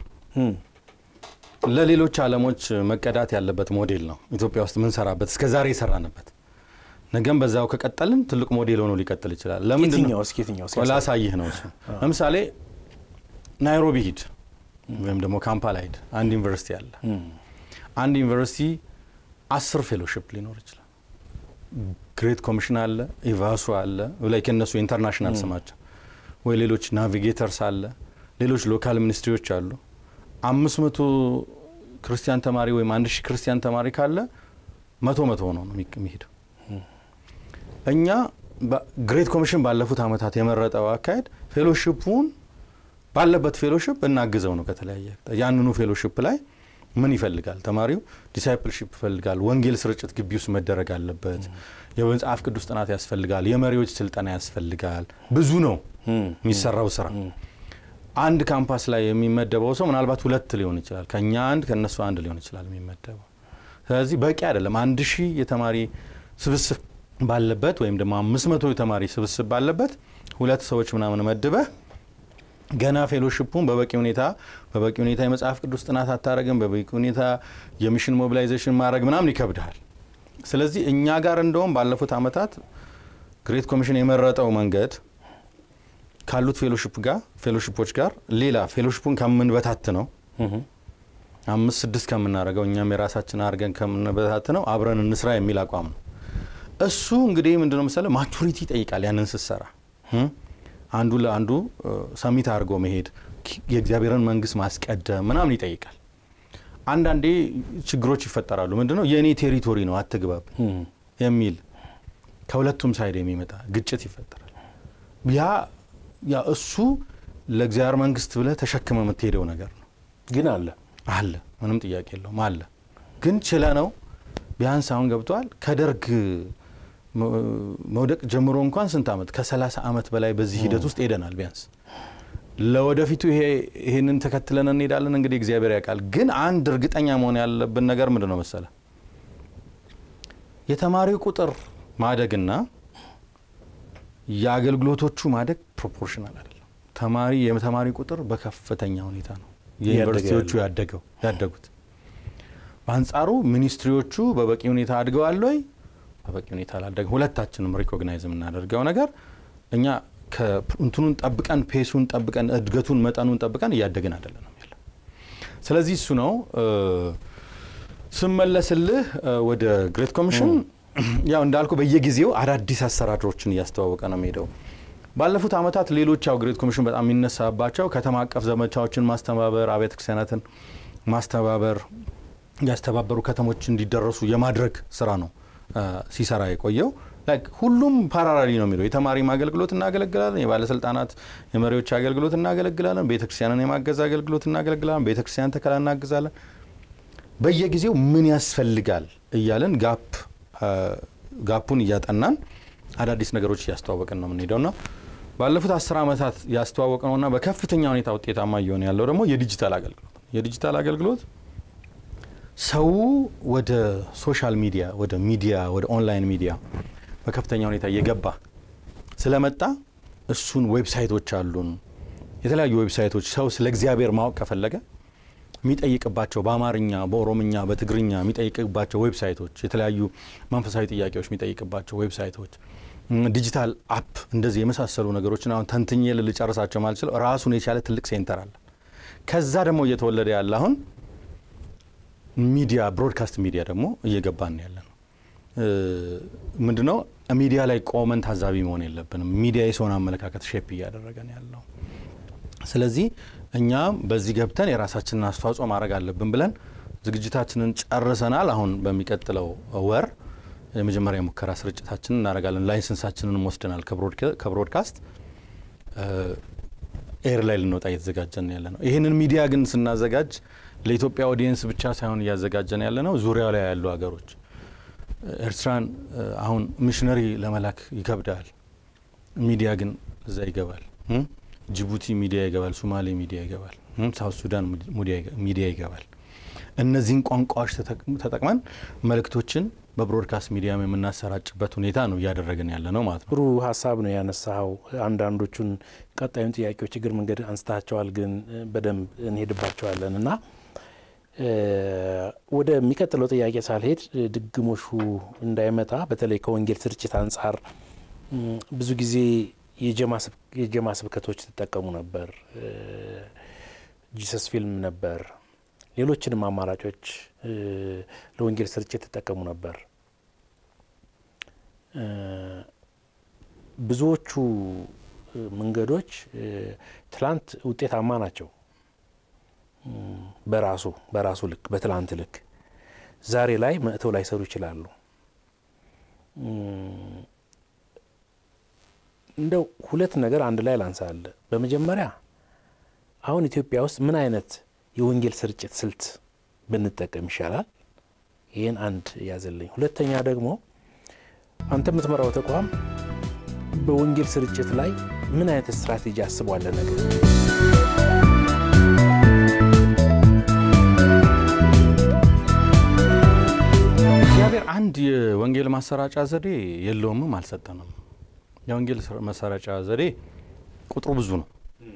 ለሌሎች ዓለሞች መቀዳት ያለበት ሞዴል ነው። ኢትዮጵያ ውስጥ ምንሰራበት እስከ ዛሬ የሰራንበት ነገም በዛው ከቀጠልን ትልቅ ሞዴል ሆኖ ሊቀጥል ይችላል። ለምንድን ነው ላሳይህ ነው። እሱ ለምሳሌ ናይሮቢ ሂድ ወይም ደግሞ ካምፓላ ሂድ። አንድ ዩኒቨርሲቲ አለ። አንድ ዩኒቨርሲቲ አስር ፌሎሽፕ ሊኖር ይችላል። ግሬት ኮሚሽን አለ፣ ኢቫሱ አለ፣ ላይ ከነሱ ኢንተርናሽናል ስማቸው ወይ ሌሎች ናቪጌተርስ አለ፣ ሌሎች ሎካል ሚኒስትሪዎች አሉ። አምስት መቶ ክርስቲያን ተማሪ ወይም አንድ ሺህ ክርስቲያን ተማሪ ካለ መቶ መቶ ሆኖ ነው የሚሄደው። እኛ ግሬት ኮሚሽን ባለፉት ዓመታት የመረጠው አካሄድ ፌሎሽፑን ባለበት ፌሎሽፕ እናግዘው ነው። ከተለያየ ያንኑ ፌሎሽፕ ላይ ምን ይፈልጋል ተማሪው? ዲሳይፕልሺፕ ይፈልጋል። ወንጌል ስርጭት ግቢ ውስጥ መደረግ አለበት። የመጽሐፍ ቅዱስ ጥናት ያስፈልጋል። የመሪዎች ስልጠና ያስፈልጋል። ብዙ ነው የሚሰራው ስራ። አንድ ካምፓስ ላይ የሚመደበው ሰው ምናልባት ሁለት ሊሆን ይችላል። ከእኛ አንድ ከእነሱ አንድ ሊሆን ይችላል የሚመደበው። ስለዚህ በቂ አይደለም። አንድ ሺህ የተማሪ ስብስብ ባለበት ወይም ደግሞ አምስት መቶ የተማሪ ስብስብ ባለበት ሁለት ሰዎች ምናምን መድበህ ገና ፌሎሽፑን በበቂ ሁኔታ በበቂ ሁኔታ የመጽሐፍ ቅዱስ ጥናት አታረግም። በበቂ ሁኔታ የሚሽን ሞቢላይዜሽን ማድረግ ምናምን ይከብድሃል። ስለዚህ እኛ ጋር እንደውም ባለፉት ዓመታት ግሬት ኮሚሽን የመረጠው መንገድ ካሉት ፌሎሽፕ ጋር ፌሎሽፖች ጋር ሌላ ፌሎሽፑን ከምንበታት ነው አምስት ስድስት ከምናደርገው እኛም የራሳችን አድርገን ከምንበታት ነው አብረን እንስራ የሚል አቋም ነው። እሱ እንግዲህ ምንድነው መሰለህ ማቹሪቲ ይጠይቃል። ያንን ስትሰራ አንዱ ለአንዱ ሰሚት አድርጎ መሄድ የእግዚአብሔርን መንግስት ማስቀደም ምናምን ይጠይቃል። አንዳንዴ ችግሮች ይፈጠራሉ። ምንድነው የእኔ ቴሪቶሪ ነው አትግባብ የሚል ከሁለቱም ሳይድ የሚመጣ ግጭት ይፈጠራል። ያ ያ እሱ ለእግዚአብሔር መንግስት ብለህ ተሸክመ የምትሄደው ነገር ነው። ግን አለ አለ ምንም ጥያቄ የለውም አለ። ግን ችለ ነው ቢያንስ አሁን ገብተዋል ከደርግ መውደቅ ጀምሮ እንኳን ስንት ዓመት ከሰላሳ ዓመት በላይ በዚህ ሂደት ውስጥ ሄደናል። ቢያንስ ለወደፊቱ ይሄንን ተከትለን እንሄዳለን። እንግዲህ እግዚአብሔር ያውቃል። ግን አንድ እርግጠኛ መሆን ያለብን ነገር ምንድን ነው መሰለ የተማሪው ቁጥር ማደግና የአገልግሎቶቹ ማደግ ፕሮፖርሽናል አይደለም። ተማሪ የተማሪ ቁጥር በከፍተኛ ሁኔታ ነው የዩኒቨርሲቲዎቹ ያደገው ያደጉት። በአንጻሩ ሚኒስትሪዎቹ በበቂ ሁኔታ አድገዋል ወይ? በበቂ ሁኔታ አላደገ። ሁለታችንም ሪኮግናይዝ የምናደርገው ነገር እኛ እንትኑን ጠብቀን ፔሱን ጠብቀን እድገቱን መጠኑን ጠብቀን እያደግን አይደለም ያለ። ስለዚህ እሱ ነው ስመለስልህ ወደ ግሬት ኮሚሽን ያው እንዳልኩ በየጊዜው አዳዲስ አሰራሮችን እያስተዋወቀ ነው የሚሄደው። ባለፉት ዓመታት ሌሎች ያው ግሬት ኮሚሽን በጣም የሚነሳባቸው ከተማ አቀፍ ዘመቻዎችን ማስተባበር፣ አብያተ ክርስቲያናትን ማስተባበር፣ ያስተባበሩ ከተሞች እንዲደረሱ የማድረግ ስራ ነው ሲሰራ የቆየው። ሁሉም ፓራራሊ ነው የሚለው። የተማሪም አገልግሎት እናገለግላለን፣ የባለስልጣናት የመሪዎች አገልግሎት እናገለግላለን፣ ቤተክርስቲያንን የማገዝ አገልግሎት እናገለግላለን፣ ቤተክርስቲያን ተከላ እናግዛለን። በየጊዜው ምን ያስፈልጋል እያለን ጋፕ ጋፑን እያጠናን አዳዲስ ነገሮች እያስተዋወቅን ነው የምንሄደው ና ባለፉት አስር ዓመታት ያስተዋወቅ ነውና በከፍተኛ ሁኔታ ውጤታማ እየሆነ ያለው ደግሞ የዲጂታል አገልግሎት የዲጂታል አገልግሎት ሰው ወደ ሶሻል ሚዲያ ወደ ሚዲያ ወደ ኦንላይን ሚዲያ በከፍተኛ ሁኔታ እየገባ ስለመጣ እሱን ዌብሳይቶች አሉን። የተለያዩ ዌብሳይቶች ሰው ስለ እግዚአብሔር ማወቅ ከፈለገ የሚጠይቅባቸው በአማርኛ፣ በኦሮምኛ፣ በትግርኛ የሚጠይቅባቸው ዌብሳይቶች፣ የተለያዩ መንፈሳዊ ጥያቄዎች የሚጠይቅባቸው ዌብሳይቶች፣ ዲጂታል አፕ እንደዚህ የመሳሰሉ ነገሮችን አሁን ተንትኜ ልጨርሳቸው ማልችለው ራሱን የቻለ ትልቅ ሴንተር አለ። ከዛ ደግሞ እየተወለደ ያለ አሁን ሚዲያ ብሮድካስት ሚዲያ ደግሞ እየገባን ያለ ነው። ምንድነው ሚዲያ ላይ ቆመን ታዛቢ መሆን የለብንም። ሚዲያ የሰውን አመለካከት ሼፕ እያደረገ ነው ያለው። ስለዚህ እኛ በዚህ ገብተን የራሳችንን አስተዋጽኦ ማድረግ አለብን ብለን ዝግጅታችንን ጨርሰናል። አሁን በሚቀጥለው ወር የመጀመሪያ ሙከራ ስርጭታችንን እናደርጋለን። ላይሰንሳችንን ወስደናል ከብሮድካስት ኤር ላይ ልንወጣ እየተዘጋጀን ያለ ነው። ይህንን ሚዲያ ግን ስናዘጋጅ ለኢትዮጵያ ኦዲየንስ ብቻ ሳይሆን እያዘጋጀን ያለ ነው፣ ዙሪያው ላይ ያሉ ሀገሮች ኤርትራን አሁን ሚሽነሪ ለመላክ ይከብዳል። ሚዲያ ግን እዛ ይገባል። ጅቡቲ ሚዲያ ይገባል። ሶማሌ ሚዲያ ይገባል። ሳውት ሱዳን ሚዲያ ይገባል። እነዚህን ቋንቋዎች ተጠቅመን መልእክቶችን በብሮድካስት ሚዲያም የምናሰራጭበት ሁኔታ ነው እያደረግን ያለ ነው ማለት ነው። ጥሩ ሀሳብ ነው ያነሳኸው። አንዳንዶቹን ቀጣዩን ጥያቄዎች እግር መንገድ አንስታቸዋል፣ ግን በደንብ እንሄድባቸዋለን እና ወደሚቀጥለው ጥያቄ ሳልሄድ ድግሞሹ እንዳይመጣ በተለይ ከወንጌል ስርጭት አንጻር ብዙ ጊዜ የጀማ ስብከቶች ትጠቀሙ ነበር፣ ጂሰስ ፊልም ነበር፣ ሌሎችንም አማራጮች ለወንጌል ስርጭት ትጠቀሙ ነበር። ብዙዎቹ መንገዶች ትላንት ውጤታማ ናቸው በራሱ በራሱ ልክ በትላንት ልክ ዛሬ ላይ መጥተው ላይሰሩ ይችላሉ። እንደው ሁለት ነገር አንድ ላይ ላንሳለ። በመጀመሪያ አሁን ኢትዮጵያ ውስጥ ምን አይነት የወንጌል ስርጭት ስልት ብንጠቀም ይሻላል? ይህን አንድ ያዘልኝ። ሁለተኛ ደግሞ አንተ የምትመራው ተቋም በወንጌል ስርጭት ላይ ምን አይነት ስትራቴጂ አስቧለ ነገር እግዚአብሔር አንድ የወንጌል ማሰራጫ ዘዴ የለውምም አልሰጠንም። የወንጌል ማሰራጫ ዘዴ ቁጥሩ ብዙ ነው።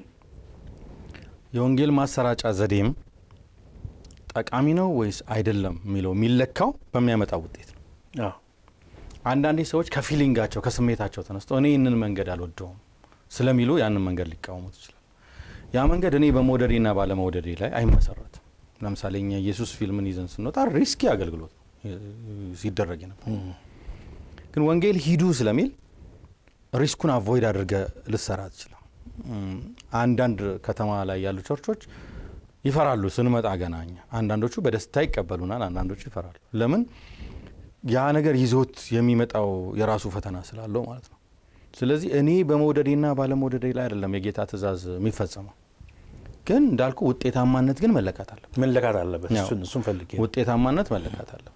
የወንጌል ማሰራጫ ዘዴም ጠቃሚ ነው ወይስ አይደለም የሚለው የሚለካው በሚያመጣው ውጤት ነው። አንዳንዴ ሰዎች ከፊሊንጋቸው ከስሜታቸው ተነስተው እኔ ይህንን መንገድ አልወደውም ስለሚሉ ያንን መንገድ ሊቃወሙት ይችላል። ያ መንገድ እኔ በመውደዴና ባለመውደዴ ላይ አይመሰረትም። ለምሳሌ እኛ ኢየሱስ ፊልምን ይዘን ስንወጣ ሪስኪ አገልግሎት ሲደረግ ነበር። ግን ወንጌል ሂዱ ስለሚል ሪስኩን አቮይድ አድርገ ልሰራ ትችላል። አንዳንድ ከተማ ላይ ያሉ ቸርቾች ይፈራሉ ስንመጣ ገና እኛ። አንዳንዶቹ በደስታ ይቀበሉናል፣ አንዳንዶቹ ይፈራሉ። ለምን? ያ ነገር ይዞት የሚመጣው የራሱ ፈተና ስላለው ማለት ነው። ስለዚህ እኔ በመውደዴና ባለመውደዴ ላይ አይደለም የጌታ ትእዛዝ የሚፈጸመው። ግን እንዳልኩ ውጤታማነት ግን መለካት አለበት መለካት አለበት። እሱን ፈልጌ ውጤታማነት መለካት አለበት።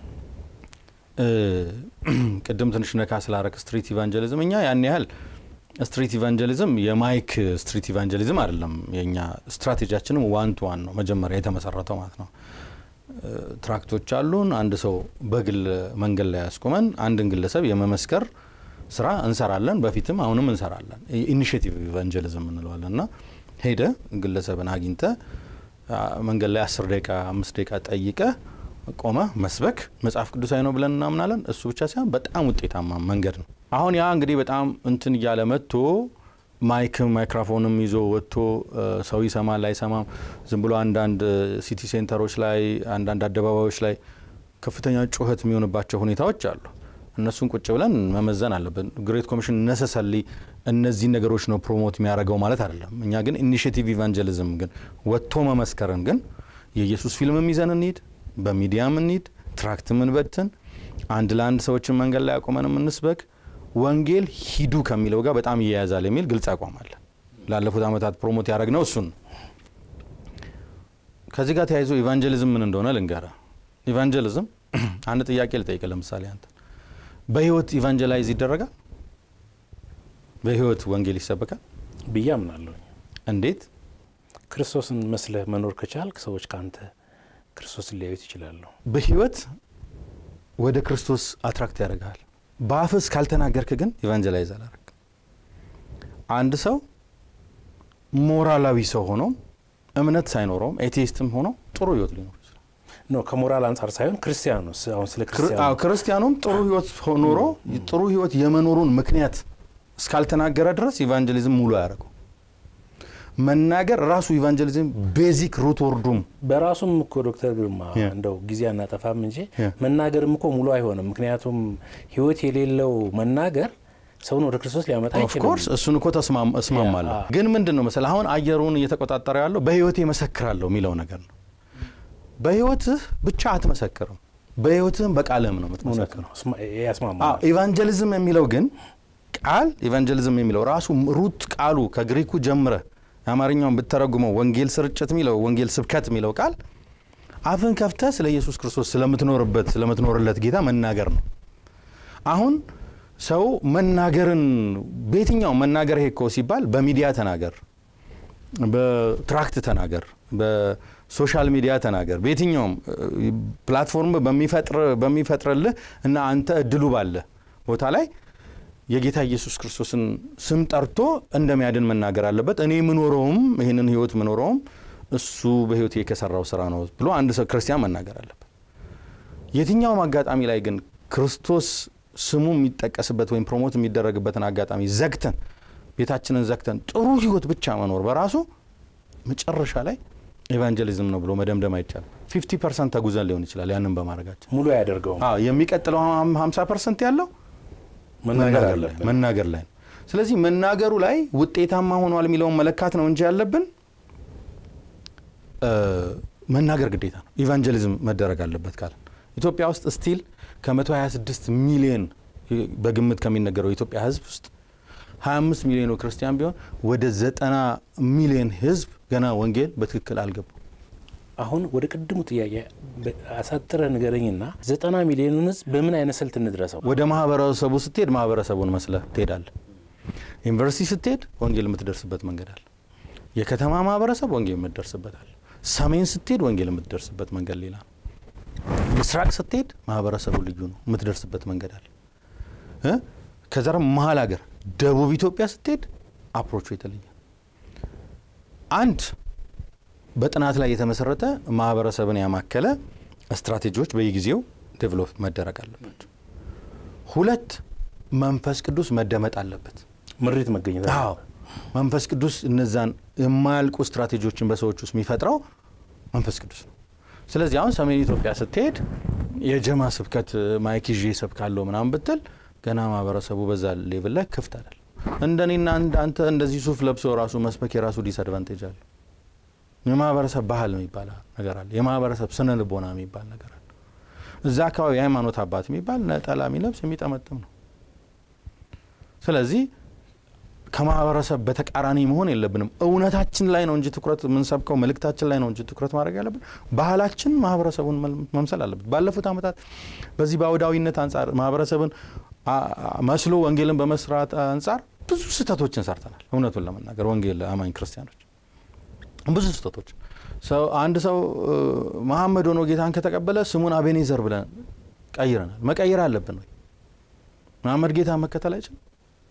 ቅድም ትንሽ ነካ ስላረክ ስትሪት ኢቫንጀሊዝም እኛ ያን ያህል ስትሪት ኢቫንጀሊዝም የማይክ ስትሪት ኢቫንጀሊዝም አይደለም። የኛ ስትራቴጂያችንም ዋን ቱ ዋን ነው መጀመሪያ የተመሰረተው ማለት ነው። ትራክቶች አሉን። አንድ ሰው በግል መንገድ ላይ ያስቆመን አንድን ግለሰብ የመመስከር ስራ እንሰራለን። በፊትም አሁንም እንሰራለን። ኢኒሽቲቭ ኢቫንጀሊዝም እንለዋለን እና ሄደ ግለሰብን አግኝተ መንገድ ላይ አስር ደቂቃ አምስት ደቂቃ ጠይቀ ቆመ መስበክ መጽሐፍ ቅዱሳዊ ነው ብለን እናምናለን። እሱ ብቻ ሳይሆን በጣም ውጤታማ መንገድ ነው። አሁን ያ እንግዲህ በጣም እንትን እያለ መጥቶ ማይክም ማይክሮፎንም ይዞ ወጥቶ ሰው ይሰማል አይሰማም፣ ዝም ብሎ አንዳንድ ሲቲ ሴንተሮች ላይ አንዳንድ አደባባዮች ላይ ከፍተኛ ጩኸት የሚሆንባቸው ሁኔታዎች አሉ። እነሱን ቁጭ ብለን መመዘን አለብን። ግሬት ኮሚሽን ነሰሰሊ እነዚህን ነገሮች ነው ፕሮሞት የሚያደርገው ማለት አይደለም። እኛ ግን ኢኒሽቲቭ ኢቫንጀሊዝም ግን ወጥቶ መመስከርን ግን የኢየሱስ ፊልምም ይዘን እንሂድ፣ በሚዲያም እንሂድ፣ ትራክት ምንበትን፣ አንድ ለአንድ ሰዎችን መንገድ ላይ አቁመን የምንስበክ ወንጌል ሂዱ ከሚለው ጋር በጣም ይያያዛል የሚል ግልጽ አቋም አለ። ላለፉት ዓመታት ፕሮሞት ያደረግነው እሱን ነው። ከዚህ ጋር ተያይዞ ኢቫንጀሊዝም ምን እንደሆነ ልንገራ። ኢቫንጀሊዝም አንድ ጥያቄ ልጠይቅ። ለምሳሌ አንተ በህይወት ኢቫንጀላይዝ ይደረጋል? በህይወት ወንጌል ይሰበካል ብዬ አምናለሁ። እንዴት? ክርስቶስን መስለህ መኖር ከቻልክ ሰዎች ከአንተ ክርስቶስን ሊያዩት ይችላሉ። በህይወት ወደ ክርስቶስ አትራክት ያደርግሃል። በአፍስ ካልተናገርክ ግን ኢቫንጀላይዝ አላረግ። አንድ ሰው ሞራላዊ ሰው ሆኖ እምነት ሳይኖረውም ኤቴይስትም ሆኖ ጥሩ ህይወት ሊኖር ይችላል። ኖ ከሞራል አንጻር ሳይሆን ክርስቲያኑስ አሁን ስለ ክርስቲያኑ ክርስቲያኑም ጥሩ ህይወት ኖሮ ጥሩ ህይወት የመኖሩን ምክንያት እስካልተናገረ ድረስ ኢቫንጀሊዝም ሙሉ አያደርገው። መናገር ራሱ ኢቫንጀሊዝም ቤዚክ ሩት ወርዱም በራሱም እኮ ዶክተር ግርማ Yeah. እንደው ጊዜ አናጠፋም እንጂ Yeah. መናገርም እኮ ሙሉ አይሆንም። ምክንያቱም ህይወት የሌለው መናገር ሰውን ወደ ክርስቶስ ሊያመጣ አይችልም። ኦፍኮርስ እሱን እኮ ተስማም- እስማማለሁ። ያ፣ ግን ምንድን ነው መሰለህ አሁን አየሩን እየተቆጣጠረ ያለው በህይወቴ መሰክራለሁ የሚለው ነገር ነው። በህይወትህ ብቻ አትመሰክርም፣ በህይወትህም በቃልህም ነው እውነት የምትመሰክረው። ነው፣ እስማ- ያስማማል። አዎ ኢቫንጀሊዝም የሚለው ግን ቃል ኢቫንጀሊዝም የሚለው ራሱ ሩት ቃሉ ከግሪኩ ጀምረ የአማርኛውን ብተረጉመው ወንጌል ስርጭት የሚለው ወንጌል ስብከት የሚለው ቃል አፍን ከፍተህ ስለ ኢየሱስ ክርስቶስ ስለምትኖርበት ስለምትኖርለት ጌታ መናገር ነው። አሁን ሰው መናገርን በየትኛው መናገር ይሄ እኮ ሲባል በሚዲያ ተናገር፣ በትራክት ተናገር፣ በሶሻል ሚዲያ ተናገር፣ በየትኛውም እ, ፕላትፎርም በሚፈጥር በሚፈጥርልህ እና አንተ እድሉ ባለ ቦታ ላይ የጌታ ኢየሱስ ክርስቶስን ስም ጠርቶ እንደሚያድን መናገር አለበት። እኔ የምኖረውም ይህንን ህይወት የምኖረውም እሱ በህይወቴ ከሰራው ስራ ነው ብሎ አንድ ሰው ክርስቲያን መናገር አለበት። የትኛውም አጋጣሚ ላይ ግን ክርስቶስ ስሙ የሚጠቀስበት ወይም ፕሮሞት የሚደረግበትን አጋጣሚ ዘግተን ቤታችንን ዘግተን ጥሩ ህይወት ብቻ መኖር በራሱ መጨረሻ ላይ ኤቫንጀሊዝም ነው ብሎ መደምደም አይቻልም። ፊፍቲ ፐርሰንት ተጉዘን ሊሆን ይችላል ያንን በማድረጋችን። ሙሉ አያደርገውም። አዎ የሚቀጥለው ሀምሳ ፐርሰንት ያለው መናገር ላይ አለብን። መናገር ላይ ነው። ስለዚህ መናገሩ ላይ ውጤታማ ሆኗል የሚለውን መለካት ነው እንጂ ያለብን እ፣ መናገር ግዴታ ነው። ኢቫንጀሊዝም መደረግ አለበት ካለ ኢትዮጵያ ውስጥ ስቲል ከ126 ሚሊዮን በግምት ከሚነገረው የኢትዮጵያ ህዝብ ውስጥ 25 ሚሊዮኑ ክርስቲያን ቢሆን ወደ 90 ሚሊዮን ህዝብ ገና ወንጌል በትክክል አልገቡም። አሁን ወደ ቅድሙ ጥያቄ በ- አሳጥረህ ንገረኝና ዘጠና ሚሊዮኑን ህዝብ በምን አይነት ስልት እንድረሰው? ወደ ማህበረሰቡ ስትሄድ ማህበረሰቡን መስለህ ትሄዳለህ። ዩኒቨርሲቲ ስትሄድ ወንጌል የምትደርስበት መንገድ አለ። የከተማ ማህበረሰብ ወንጌል የምትደርስበት አለ። ሰሜን ስትሄድ ወንጌል የምትደርስበት መንገድ ሌላ ነው። ምስራቅ ስትሄድ ማህበረሰቡ ልዩ ነው፣ የምትደርስበት መንገድ አለ። እ? ከዛ ደግሞ መሀል ሀገር ደቡብ ኢትዮጵያ ስትሄድ አፕሮቹ የተለየ ነው። አንድ በጥናት ላይ የተመሰረተ ማህበረሰብን ያማከለ ስትራቴጂዎች በየጊዜው ዴቨሎፕ መደረግ አለባቸው። ሁለት መንፈስ ቅዱስ መደመጥ አለበት። ምሪት መገኘት አለ። አዎ መንፈስ ቅዱስ እነዛን የማያልቁ ስትራቴጂዎችን በሰዎች ውስጥ የሚፈጥረው መንፈስ ቅዱስ ነው። ስለዚህ አሁን ሰሜን ኢትዮጵያ ስትሄድ የጀማ ስብከት ማይክ ይዤ ሰብካለሁ ምናምን ብትል ገና ማህበረሰቡ በዛ ሌቭል ላይ ክፍት አይደል። እንደኔና አንተ እንደዚህ ሱፍ ለብሶ ራሱ መስበክ የራሱ ዲስአድቫንቴጅ አለ። የማህበረሰብ ባህል የሚባል ነገር አለ። የማህበረሰብ ስነ ልቦና የሚባል ነገር አለ። እዛ አካባቢ የሃይማኖት አባት የሚባል ነጠላ የሚለብስ የሚጠመጥም ነው። ስለዚህ ከማህበረሰብ በተቃራኒ መሆን የለብንም። እውነታችን ላይ ነው እንጂ ትኩረት የምንሰብከው መልእክታችን ላይ ነው እንጂ ትኩረት ማድረግ ያለብን ባህላችን ማህበረሰቡን መምሰል አለበት። ባለፉት ዓመታት በዚህ በአውዳዊነት አንጻር ማህበረሰብን መስሎ ወንጌልን በመስራት አንጻር ብዙ ስህተቶችን ሰርተናል። እውነቱን ለመናገር ወንጌል አማኝ ክርስቲያኖች ብዙ ስህተቶች ሰው አንድ ሰው መሐመድ ሆኖ ጌታን ከተቀበለ ስሙን አቤኔዘር ብለን ቀይረናል። መቀየር አለብን ወይ? መሐመድ ጌታ መከተል አይችልም።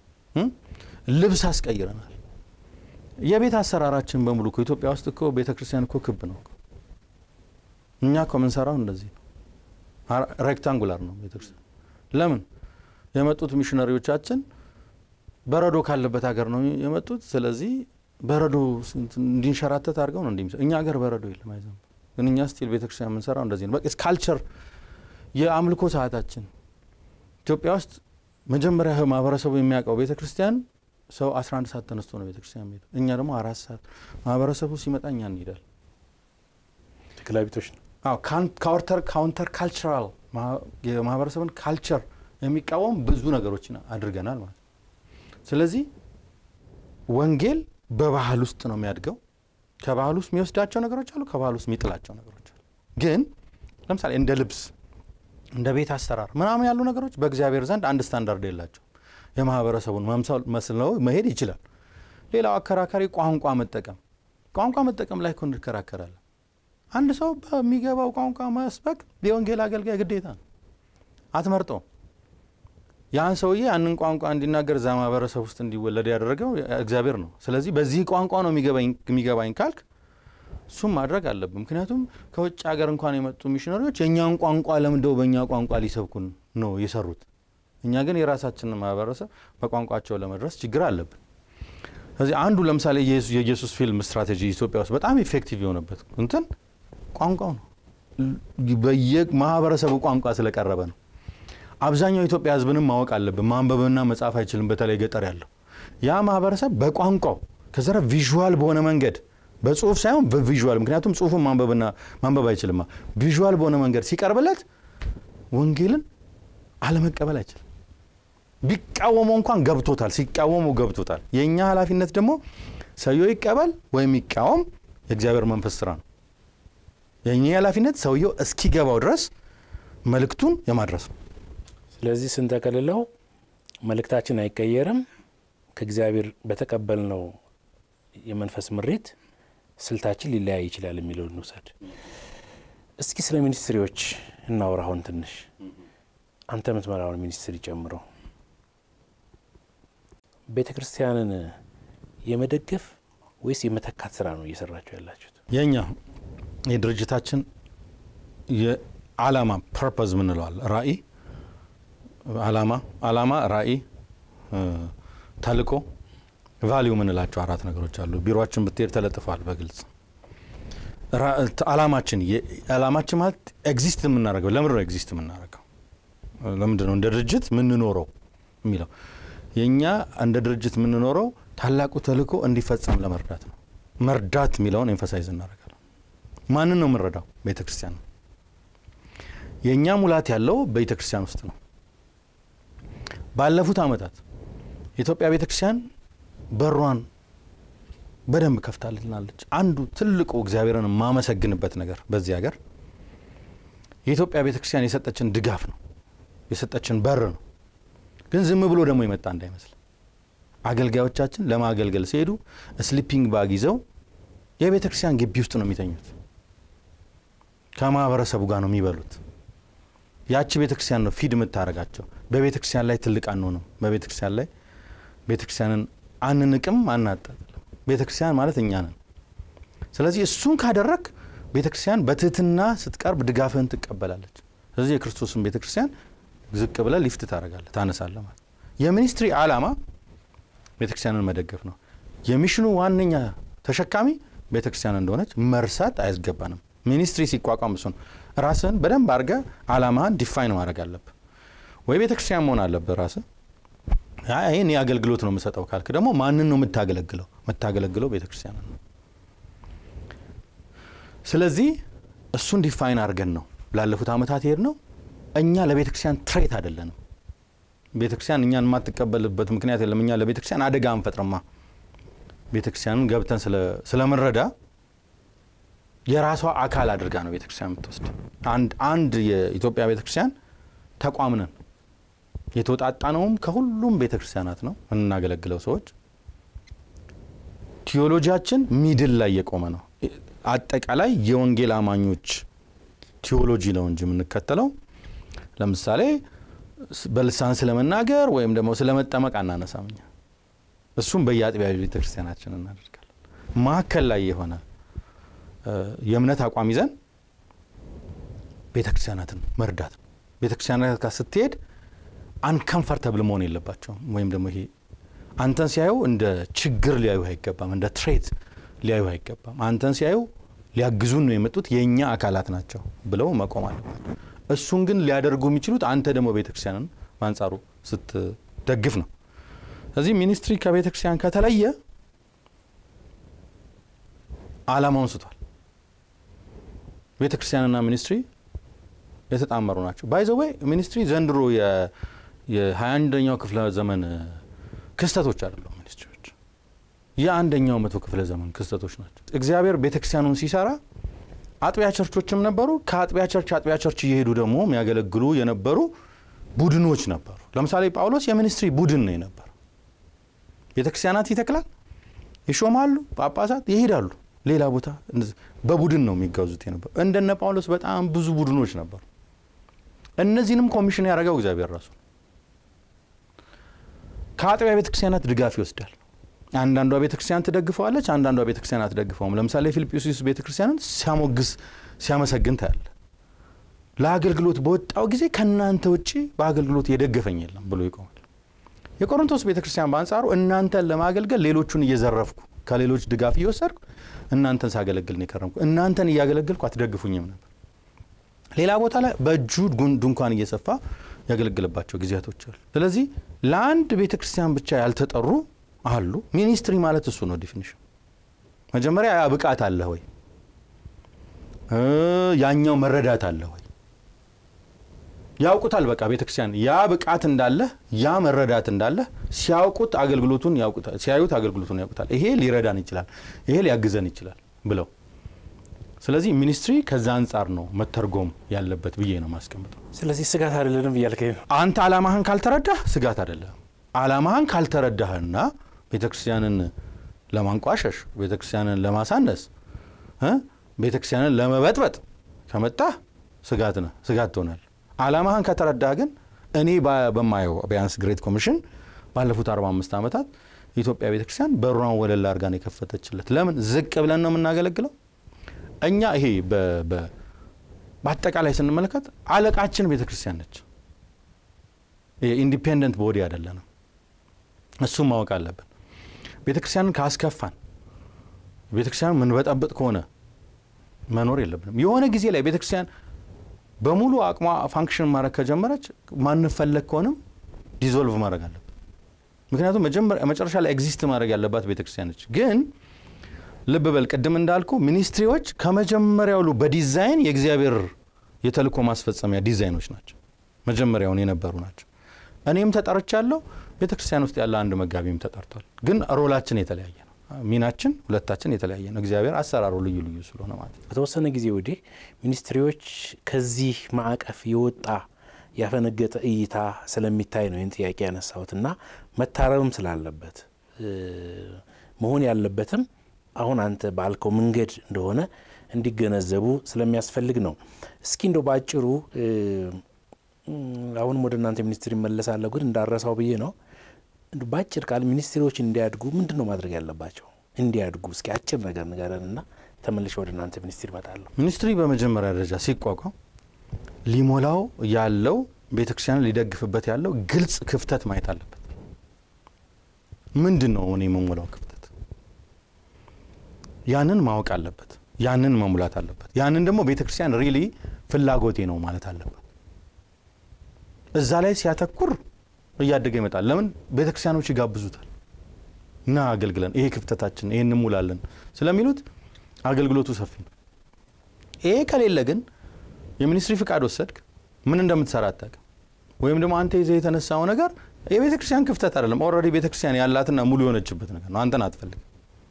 ልብስ አስቀይረናል። የቤት አሰራራችን በሙሉ እኮ ኢትዮጵያ ውስጥ እኮ ቤተ ክርስቲያን እኮ ክብ ነው። እኛ እኮ የምንሰራው እንደዚህ ነው። ሬክታንጉላር ነው ቤተ ክርስቲያን። ለምን የመጡት ሚሽነሪዎቻችን በረዶ ካለበት ሀገር ነው የመጡት። ስለዚህ በረዶ እንዲንሸራተት አድርገው ነው እንዲህ እኛ ሀገር በረዶ የለም አይዘንብ። ግን እኛ ስቲል ቤተ ክርስቲያን የምንሰራው እንደዚህ ነው። በቃ ካልቸር የአምልኮ ሰዓታችን ኢትዮጵያ ውስጥ መጀመሪያ ማህበረሰቡ የሚያውቀው ቤተ ክርስቲያን ሰው 11 ሰዓት ተነስቶ ነው ቤተ ክርስቲያን የሚሄደው። እኛ ደግሞ አራት ሰዓት ማህበረሰቡ ሲመጣ እኛ እንሄዳል። ተክላቢቶች ነው። አዎ ካውንተር ካውንተር ካልቸራል የማህበረሰብን ካልቸር የሚቃወም ብዙ ነገሮችን አድርገናል ማለት ነው። ስለዚህ ወንጌል በባህል ውስጥ ነው የሚያድገው። ከባህል ውስጥ የሚወስዳቸው ነገሮች አሉ፣ ከባህል ውስጥ የሚጥላቸው ነገሮች አሉ። ግን ለምሳሌ እንደ ልብስ እንደ ቤት አሰራር ምናምን ያሉ ነገሮች በእግዚአብሔር ዘንድ አንድ ስታንዳርድ የላቸው። የማህበረሰቡን መምሰል መስለው መሄድ ይችላል። ሌላው አከራካሪ ቋንቋ መጠቀም ቋንቋ መጠቀም ላይ እኮ እንከራከራለን። አንድ ሰው በሚገባው ቋንቋ መስበክ የወንጌል አገልጋይ ግዴታ ነው። አትመርጠው። ያን ሰውዬ ያንን ቋንቋ እንዲናገር እዛ ማህበረሰብ ውስጥ እንዲወለድ ያደረገው እግዚአብሔር ነው። ስለዚህ በዚህ ቋንቋ ነው የሚገባኝ ካልክ እሱም ማድረግ አለብን። ምክንያቱም ከውጭ ሀገር እንኳን የመጡ ሚሽነሪዎች የእኛን ቋንቋ ለምደው በእኛ ቋንቋ ሊሰብኩን ነው የሰሩት። እኛ ግን የራሳችንን ማህበረሰብ በቋንቋቸው ለመድረስ ችግር አለብን። ስለዚህ አንዱ ለምሳሌ የኢየሱስ ፊልም ስትራቴጂ ኢትዮጵያ ውስጥ በጣም ኢፌክቲቭ የሆነበት እንትን ቋንቋው ነው። በየማህበረሰቡ ቋንቋ ስለቀረበ ነው። አብዛኛው የኢትዮጵያ ሕዝብንም ማወቅ አለብን። ማንበብና መጻፍ አይችልም። በተለይ ገጠር ያለው ያ ማህበረሰብ በቋንቋው ከዘረ ቪዥዋል በሆነ መንገድ በጽሁፍ ሳይሆን በቪዥዋል ምክንያቱም ጽሁፉን ማንበብና ማንበብ አይችልማ። ቪዥዋል በሆነ መንገድ ሲቀርብለት ወንጌልን አለመቀበል አይችልም። ቢቃወመው እንኳን ገብቶታል። ሲቃወመው ገብቶታል። የእኛ ኃላፊነት ደግሞ ሰውየው ይቀበል ወይም ይቃወም የእግዚአብሔር መንፈስ ስራ ነው። የእኛ ኃላፊነት ሰውየው እስኪገባው ድረስ መልእክቱን የማድረስ ነው። ስለዚህ ስንጠቀልለው መልእክታችን አይቀየርም። ከእግዚአብሔር በተቀበልነው የመንፈስ ምሬት ስልታችን ሊለያይ ይችላል የሚለው እንውሰድ። እስኪ ስለ ሚኒስትሪዎች እናውራ። አሁን ትንሽ አንተ የምትመራውን ሚኒስትሪ ጨምሮ ቤተ ክርስቲያንን የመደገፍ ወይስ የመተካት ስራ ነው እየሰራችሁ ያላችሁት? የእኛ የድርጅታችን የዓላማ ፐርፐዝ ምንለዋል ራእይ ዓላማ ዓላማ ራእይ ተልእኮ ቫሊዩ ምንላቸው አራት ነገሮች አሉ። ቢሮችን ብትሄድ ተለጥፈዋል በግልጽ ዓላማችን ዓላማችን ማለት ኤግዚስት የምናደርገው ለምንድን ነው ኤግዚስት የምናደርገው ለምንድን ነው እንደ ድርጅት የምንኖረው የሚለው የእኛ እንደ ድርጅት የምንኖረው ታላቁ ተልእኮ እንዲፈጸም ለመርዳት ነው። መርዳት የሚለውን ኤንፈሳይዝ እናደርጋለን። ማንን ነው የምንረዳው? ቤተ ክርስቲያን ነው። የእኛ ሙላት ያለው ቤተ ክርስቲያን ውስጥ ነው። ባለፉት ዓመታት የኢትዮጵያ ቤተ ክርስቲያን በሯን በደንብ ከፍታልናለች። አንዱ ትልቁ እግዚአብሔርን የማመሰግንበት ነገር በዚህ ሀገር የኢትዮጵያ ቤተ ክርስቲያን የሰጠችን ድጋፍ ነው፣ የሰጠችን በር ነው። ግን ዝም ብሎ ደግሞ የመጣ እንዳይመስል አገልጋዮቻችን ለማገልገል ሲሄዱ ስሊፒንግ ባግ ይዘው የቤተ ክርስቲያን ግቢ ውስጥ ነው የሚተኙት። ከማህበረሰቡ ጋር ነው የሚበሉት። ያቺ ቤተ ክርስቲያን ነው ፊድ የምታደርጋቸው። በቤተ ክርስቲያን ላይ ትልቅ አንሆንም። በቤተ ክርስቲያን ላይ ቤተ ክርስቲያንን አንንቅም፣ አናጣጥልም። ቤተ ክርስቲያን ማለት እኛ ነን። ስለዚህ እሱን ካደረግ ቤተ ክርስቲያን በትህትና ስትቀርብ ድጋፍህን ትቀበላለች። ስለዚህ የክርስቶስን ቤተ ክርስቲያን ዝቅ ብለህ ሊፍት ታደርጋለህ፣ ታነሳለህ ማለት የሚኒስትሪ ዓላማ ቤተ ክርስቲያንን መደገፍ ነው። የሚሽኑ ዋነኛ ተሸካሚ ቤተ ክርስቲያን እንደሆነች መርሳት አያስገባንም። ሚኒስትሪ ሲቋቋም እሱ ነው። ራስህን በደንብ አድርገህ ዓላማህን ዲፋይን ማድረግ አለብህ። ወይ ቤተ ክርስቲያን መሆን አለብህ ራስህ። ይህን የአገልግሎት ነው የምሰጠው ካልክ ደግሞ ማንን ነው የምታገለግለው? የምታገለግለው ቤተ ክርስቲያንን ነው። ስለዚህ እሱን ዲፋይን አድርገን ነው ላለፉት ዓመታት ይሄድ ነው። እኛ ለቤተ ክርስቲያን ትሬት አይደለንም። ቤተ ክርስቲያን እኛን የማትቀበልበት ምክንያት የለም። እኛ ለቤተ ክርስቲያን አደጋ አንፈጥርማ። ቤተ ክርስቲያንን ገብተን ስለምንረዳ የራሷ አካል አድርጋ ነው ቤተ ክርስቲያን የምትወስድ። አንድ አንድ የኢትዮጵያ ቤተ ክርስቲያን ተቋም ነን። የተወጣጣነውም ከሁሉም ቤተ ክርስቲያናት ነው የምናገለግለው ሰዎች። ቲዮሎጂያችን ሚድል ላይ የቆመ ነው። አጠቃላይ የወንጌል አማኞች ቲዮሎጂ ነው እንጂ የምንከተለው ለምሳሌ በልሳን ስለመናገር ወይም ደግሞ ስለመጠመቅ አናነሳም። እኛ እሱም በየአጥቢያ ቤተ ክርስቲያናችን እናደርጋለን። ማዕከል ላይ የሆነ የእምነት አቋም ይዘን ቤተ ክርስቲያናትን መርዳት ነው። ቤተ ክርስቲያናት ጋር ስትሄድ አንከምፈርተብል መሆን የለባቸውም። ወይም ደግሞ ይሄ አንተን ሲያዩ እንደ ችግር ሊያዩ አይገባም፣ እንደ ትሬት ሊያዩ አይገባም። አንተን ሲያዩ ሊያግዙን ነው የመጡት የእኛ አካላት ናቸው ብለው መቆም አለባቸው። እሱን ግን ሊያደርጉ የሚችሉት አንተ ደግሞ ቤተ ክርስቲያንን በአንጻሩ ስትደግፍ ነው። ስለዚህ ሚኒስትሪ ከቤተ ክርስቲያን ከተለየ ዓላማውን ስቷል። ቤተ ክርስቲያንና ሚኒስትሪ የተጣመሩ ናቸው። ባይዘወይ ሚኒስትሪ ዘንድሮ የሀያ አንደኛው ክፍለ ዘመን ክስተቶች አይደሉም። ሚኒስትሪዎች የአንደኛው መቶ ክፍለ ዘመን ክስተቶች ናቸው። እግዚአብሔር ቤተ ክርስቲያኑን ሲሰራ አጥቢያ ቸርቾችም ነበሩ። ከአጥቢያ ቸርች አጥቢያ ቸርች እየሄዱ ደግሞ የሚያገለግሉ የነበሩ ቡድኖች ነበሩ። ለምሳሌ ጳውሎስ የሚኒስትሪ ቡድን ነው የነበረው። ቤተ ክርስቲያናት ይተክላል፣ ይሾማሉ፣ ጳጳሳት ይሄዳሉ ሌላ ቦታ በቡድን ነው የሚጓዙት የነበሩ። እንደነ ጳውሎስ በጣም ብዙ ቡድኖች ነበሩ። እነዚህንም ኮሚሽን ያደረገው እግዚአብሔር ራሱ ከአጥቢያ ቤተ ክርስቲያናት ድጋፍ ይወስዳል። አንዳንዷ ቤተ ክርስቲያን ትደግፈዋለች፣ አንዳንዷ ቤተ ክርስቲያን አትደግፈውም። ለምሳሌ ፊልጵስዩስ ቤተ ክርስቲያንን ሲያሞግስ ሲያመሰግን ታያለ። ለአገልግሎት በወጣው ጊዜ ከእናንተ ውጭ በአገልግሎት የደገፈኝ የለም ብሎ ይቆማል። የቆሮንቶስ ቤተክርስቲያን በአንጻሩ እናንተን ለማገልገል ሌሎቹን እየዘረፍኩ ከሌሎች ድጋፍ እየወሰድኩ እናንተን ሳገለግል ነው የከረምኩ። እናንተን እያገለግልኩ አትደግፉኝም ነበር። ሌላ ቦታ ላይ በእጁ ድንኳን እየሰፋ ያገለግልባቸው ጊዜያቶች አሉ። ስለዚህ ለአንድ ቤተ ክርስቲያን ብቻ ያልተጠሩ አሉ። ሚኒስትሪ ማለት እሱ ነው ዲፊኒሽን። መጀመሪያ ያ ብቃት አለ ወይ፣ ያኛው መረዳት አለ ወይ ያውቁታል። በቃ ቤተ ክርስቲያን ያ ብቃት እንዳለ ያ መረዳት እንዳለ ሲያውቁት አገልግሎቱን ያውቁታል፣ ሲያዩት አገልግሎቱን ያውቁታል። ይሄ ሊረዳን ይችላል፣ ይሄ ሊያግዘን ይችላል ብለው ስለዚህ ሚኒስትሪ ከዛ አንጻር ነው መተርጎም ያለበት ብዬ ነው ማስቀምጠው። ስለዚህ ስጋት አይደለንም እያልከኝ ነው። አንተ አላማህን ካልተረዳህ ስጋት አይደለም። አላማህን ካልተረዳህና ቤተ ክርስቲያንን ለማንቋሸሽ፣ ቤተ ክርስቲያንን ለማሳነስ፣ ቤተ ክርስቲያንን ለመበጥበጥ ከመጣህ ስጋት ነህ፣ ስጋት ትሆናል። አላማህን ከተረዳህ ግን እኔ በማየው ቢያንስ ግሬት ኮሚሽን ባለፉት 45 ዓመታት የኢትዮጵያ ቤተ ክርስቲያን በሯን ወለል አድርጋ ነው የከፈተችለት። ለምን ዝቅ ብለን ነው የምናገለግለው? እኛ ይሄ በአጠቃላይ ስንመለከት አለቃችን ቤተ ክርስቲያን ነች። ኢንዲፔንደንት ቦዲ አይደለንም። እሱም ማወቅ አለብን። ቤተ ክርስቲያንን ካስከፋን፣ ቤተ ክርስቲያንን ምንበጠብጥ ከሆነ መኖር የለብንም። የሆነ ጊዜ ላይ ቤተ ክርስቲያን በሙሉ አቅሟ ፋንክሽን ማድረግ ከጀመረች ማንፈለግ ከሆነም ዲዞልቭ ማድረግ አለብን። ምክንያቱም መጨረሻ ላይ ኤግዚስት ማድረግ ያለባት ቤተ ክርስቲያን ነች ግን ልብ በል ቅድም እንዳልኩ ሚኒስትሪዎች ከመጀመሪያውሉ በዲዛይን የእግዚአብሔር የተልእኮ ማስፈጸሚያ ዲዛይኖች ናቸው። መጀመሪያውን የነበሩ ናቸው። እኔም ተጠርቻለሁ። ቤተ ክርስቲያን ውስጥ ያለ አንድ መጋቢም ተጠርቷል። ግን ሮላችን የተለያየ ነው። ሚናችን ሁለታችን የተለያየ ነው። እግዚአብሔር አሰራሩ ልዩ ልዩ ስለሆነ ማለት ነው። በተወሰነ ጊዜ ወዲህ ሚኒስትሪዎች ከዚህ ማዕቀፍ የወጣ ያፈነገጠ እይታ ስለሚታይ ነው ይህን ጥያቄ ያነሳሁት እና መታረምም ስላለበት መሆን ያለበትም አሁን አንተ ባልከው መንገድ እንደሆነ እንዲገነዘቡ ስለሚያስፈልግ ነው። እስኪ እንደው ባጭሩ አሁንም ወደ እናንተ ሚኒስትር ይመለሳለሁ፣ ግን እንዳረሳው ብዬ ነው። በአጭር ቃል ሚኒስትሪዎች እንዲያድጉ ምንድን ነው ማድረግ ያለባቸው? እንዲያድጉ እስኪ አጭር ነገር ንገረንና ተመልሼ ወደ እናንተ ሚኒስትር ይመጣለሁ። ሚኒስትሪ በመጀመሪያ ደረጃ ሲቋቋም ሊሞላው ያለው ቤተ ክርስቲያንን ሊደግፍበት ያለው ግልጽ ክፍተት ማየት አለበት። ምንድን ነው እኔ የምሞላው ክፍተት? ያንን ማወቅ አለበት። ያንን መሙላት አለበት። ያንን ደግሞ ቤተ ክርስቲያን ሪሊ ፍላጎቴ ነው ማለት አለበት። እዛ ላይ ሲያተኩር እያደገ ይመጣል። ለምን ቤተ ክርስቲያኖች ይጋብዙታል እና አገልግለን ይሄ ክፍተታችን ይሄ እንሙላለን ስለሚሉት አገልግሎቱ ሰፊ ነው። ይሄ ከሌለ ግን የሚኒስትሪ ፍቃድ ወሰድክ ምን እንደምትሰራ አታውቅም። ወይም ደግሞ አንተ ይዘህ የተነሳው ነገር የቤተ ክርስቲያን ክፍተት አይደለም። ኦልሬዲ ቤተ ክርስቲያን ያላትና ሙሉ የሆነችበት ነገር ነው። አንተን አትፈልግም።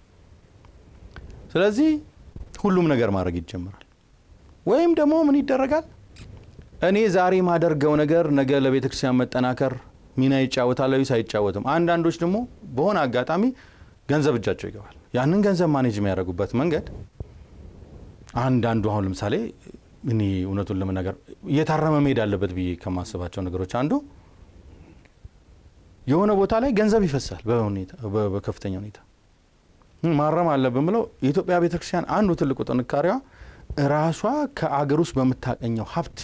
ስለዚህ ሁሉም ነገር ማድረግ ይጀምራል። ወይም ደግሞ ምን ይደረጋል? እኔ ዛሬ ማደርገው ነገር ነገ ለቤተ ክርስቲያን መጠናከር ሚና ይጫወታል ወይስ አይጫወትም? አንዳንዶች ደግሞ በሆነ አጋጣሚ ገንዘብ እጃቸው ይገባል። ያንን ገንዘብ ማኔጅ የሚያደርጉበት መንገድ አንዳንዱ አሁን ለምሳሌ እኔ እውነቱን ለመናገር እየታረመ መሄድ አለበት ብዬ ከማስባቸው ነገሮች አንዱ የሆነ ቦታ ላይ ገንዘብ ይፈሳል በከፍተኛ ሁኔታ ማረም አለብን ብለው የኢትዮጵያ ቤተክርስቲያን አንዱ ትልቁ ጥንካሬዋ ራሷ ከአገር ውስጥ በምታገኘው ሀብት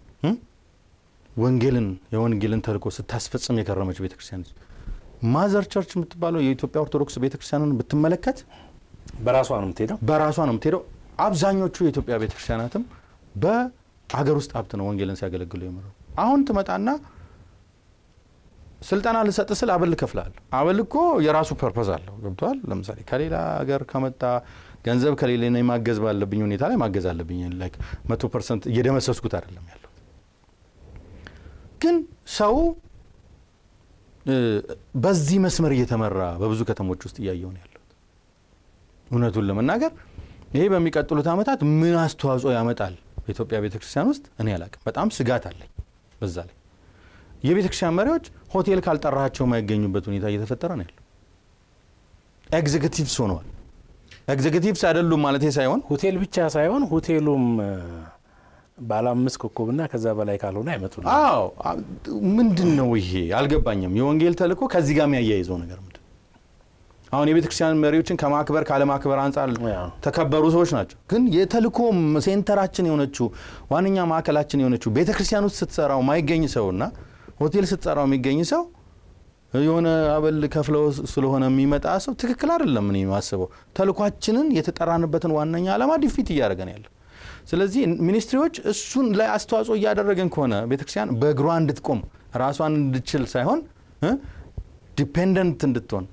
ወንጌልን የወንጌልን ተልእኮ ስታስፈጽም የከረመች ቤተክርስቲያን ነች። ማዘር ቸርች የምትባለው የኢትዮጵያ ኦርቶዶክስ ቤተክርስቲያንን ብትመለከት በራሷ ነው የምትሄደው። በራሷ ነው የምትሄደው። አብዛኞቹ የኢትዮጵያ ቤተክርስቲያናትም በአገር ውስጥ ሀብት ነው ወንጌልን ሲያገለግሉ የምረው። አሁን ትመጣና ስልጠና ልሰጥ ስል አበል እከፍልሃለሁ። አበል እኮ የራሱ ፐርፐዝ አለው። ገብተዋል። ለምሳሌ ከሌላ ሀገር ከመጣ ገንዘብ ከሌለ ማገዝ ባለብኝ ሁኔታ ላይ ማገዝ አለብኝ። ላይክ መቶ ፐርሰንት እየደመሰስኩት አይደለም ያለው። ግን ሰው በዚህ መስመር እየተመራ በብዙ ከተሞች ውስጥ እያየው ነው ያለሁት። እውነቱን ለመናገር ይሄ በሚቀጥሉት ዓመታት ምን አስተዋጽኦ ያመጣል በኢትዮጵያ ቤተክርስቲያን ውስጥ እኔ አላቅም። በጣም ስጋት አለኝ በዛ ላይ የቤተ ክርስቲያን መሪዎች ሆቴል ካልጠራቸው የማይገኙበት ሁኔታ እየተፈጠረ ነው ያለው። ኤግዜኪቲቭስ ሆነዋል። ኤግዜኪቲቭስ አይደሉም ማለት ሳይሆን ሆቴል ብቻ ሳይሆን ሆቴሉም ባለ አምስት ኮከብና ከዛ በላይ ካልሆነ አይመጡ። አዎ ምንድን ነው ይሄ አልገባኝም። የወንጌል ተልእኮ ከዚህ ጋር የሚያያይዘው ነገር ምንድን አሁን የቤተ ክርስቲያን መሪዎችን ከማክበር ካለማክበር አንጻር ተከበሩ ሰዎች ናቸው። ግን የተልእኮ ሴንተራችን የሆነችው ዋነኛ ማዕከላችን የሆነችው ቤተ ክርስቲያን ውስጥ ስትሰራው ማይገኝ ሰውና ሆቴል ስትሰራው የሚገኝ ሰው የሆነ አበል ከፍለው ስለሆነ የሚመጣ ሰው ትክክል አይደለም። እኔ የማስበው ተልኳችንን የተጠራንበትን ዋነኛ ዓላማ ዲፊት እያደረገን ያለ ስለዚህ ሚኒስትሪዎች እሱን ላይ አስተዋጽኦ እያደረገን ከሆነ ቤተክርስቲያን በእግሯ እንድትቆም ራሷን እንድችል ሳይሆን ዲፔንደንት እንድትሆን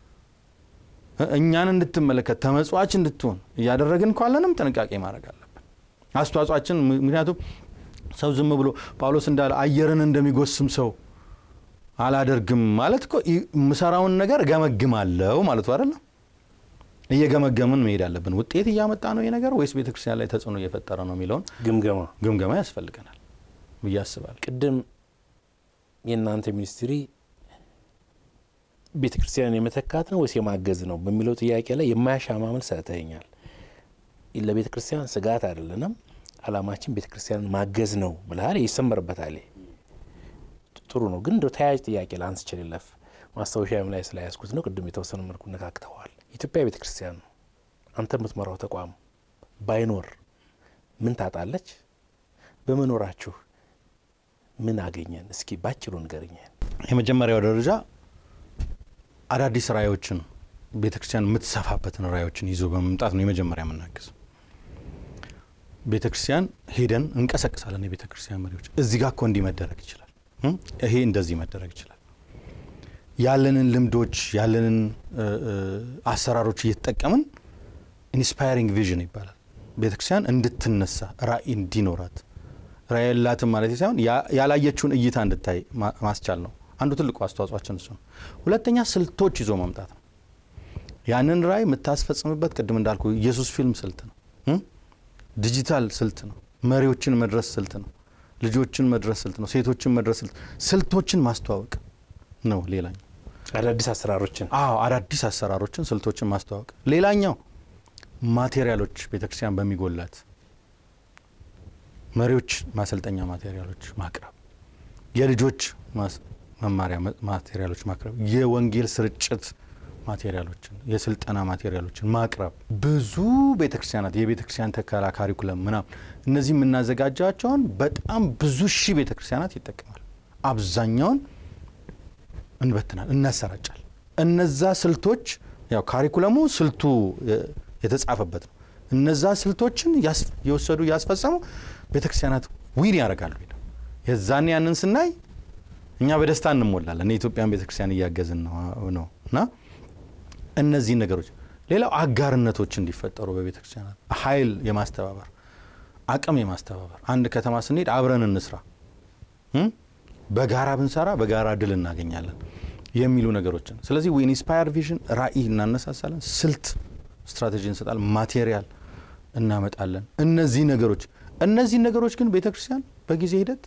እኛን እንድትመለከት ተመጽዋች እንድትሆን እያደረግን ካለንም ጥንቃቄ ማድረግ አለብን። አስተዋጽኦችን ምክንያቱም ሰው ዝም ብሎ ጳውሎስ እንዳለ አየርን እንደሚጎስም ሰው አላደርግም ማለት እኮ የምሰራውን ነገር እገመግማለሁ ማለቱ አይደለም። እየገመገምን መሄድ አለብን። ውጤት እያመጣ ነው ይሄ ነገር ወይስ ቤተክርስቲያን ላይ ተጽዕኖ እየፈጠረ ነው የሚለውን ግምገማ ግምገማ ያስፈልገናል ብዬ አስባለሁ። ቅድም የእናንተ ሚኒስትሪ ቤተ ክርስቲያንን የመተካት ነው ወይስ የማገዝ ነው በሚለው ጥያቄ ላይ የማያሻማ መልስ ሰጥተኸኛል። ለቤተ ክርስቲያን ስጋት አይደለንም፣ አላማችን ቤተ ክርስቲያንን ማገዝ ነው ብልሃል። ይሰመርበታል። ጥሩ ነው። ግን እንደ ተያያዥ ጥያቄ ላንስ ችልለፍ ማስታወሻም ላይ ስለያዝኩት ነው። ቅድም የተወሰነ መልኩ ነካክተዋል። ኢትዮጵያ ቤተ ክርስቲያን ነው። አንተ የምትመራው ተቋም ባይኖር ምን ታጣለች? በመኖራችሁ ምን አገኘን? እስኪ ባጭሩ ንገርኝ። የመጀመሪያው ደረጃ አዳዲስ ራእዮችን ቤተ ክርስቲያን የምትሰፋበትን ራእዮችን ይዞ በመምጣት ነው የመጀመሪያ የምናግዝ። ቤተ ክርስቲያን ሄደን እንቀሰቅሳለን። የቤተ ክርስቲያን መሪዎች እዚህ ጋር እኮ እንዲህ መደረግ ይችላል፣ ይሄ እንደዚህ መደረግ ይችላል። ያለንን ልምዶች ያለንን አሰራሮች እየተጠቀምን ኢንስፓይሪንግ ቪዥን ይባላል። ቤተ ክርስቲያን እንድትነሳ ራእይ እንዲኖራት ራእይ የላትም ማለት ሳይሆን ያላየችውን እይታ እንድታይ ማስቻል ነው። አንዱ ትልቁ አስተዋጽኦችን እሱ ነው። ሁለተኛ ስልቶች ይዞ መምጣት ነው። ያንን ራእይ የምታስፈጽምበት ቅድም እንዳልኩ ኢየሱስ ፊልም ስልት ነው። ዲጂታል ስልት ነው። መሪዎችን መድረስ ስልት ነው። ልጆችን መድረስ ስልት ነው። ሴቶችን መድረስ ስልት ስልቶችን ማስተዋወቅ ነው። ሌላኛው አዳዲስ አሰራሮችን አዎ አዳዲስ አሰራሮችን ስልቶችን ማስተዋወቅ። ሌላኛው ማቴሪያሎች ቤተክርስቲያን በሚጎላት መሪዎች ማሰልጠኛ ማቴሪያሎች ማቅረብ፣ የልጆች መማሪያ ማቴሪያሎች ማቅረብ፣ የወንጌል ስርጭት ማቴሪያሎችን፣ የስልጠና ማቴሪያሎችን ማቅረብ። ብዙ ቤተክርስቲያናት የቤተክርስቲያን ተከላ ካሪኩለም ምናምን እነዚህ የምናዘጋጃቸውን በጣም ብዙ ሺህ ቤተክርስቲያናት ይጠቀማል። አብዛኛውን እንበትናል፣ እናሰራጫል። እነዛ ስልቶች ያው ካሪኩለሙ ስልቱ የተጻፈበት ነው። እነዛ ስልቶችን የወሰዱ እያስፈጸሙ ቤተክርስቲያናት ዊን ያደርጋሉ። የዛኔ ያንን ስናይ እኛ በደስታ እንሞላለን። የኢትዮጵያን ቤተክርስቲያን እያገዝን ነው እና እነዚህ ነገሮች ሌላው አጋርነቶች እንዲፈጠሩ በቤተክርስቲያናት ኃይል የማስተባበር አቅም የማስተባበር አንድ ከተማ ስንሄድ አብረን እንስራ፣ በጋራ ብንሰራ በጋራ ድል እናገኛለን የሚሉ ነገሮችን ስለዚህ ኢንስፓየር ቪዥን ራዕይ እናነሳሳለን፣ ስልት ስትራቴጂ እንሰጣለን፣ ማቴሪያል እናመጣለን። እነዚህ ነገሮች እነዚህ ነገሮች ግን ቤተ ክርስቲያን በጊዜ ሂደት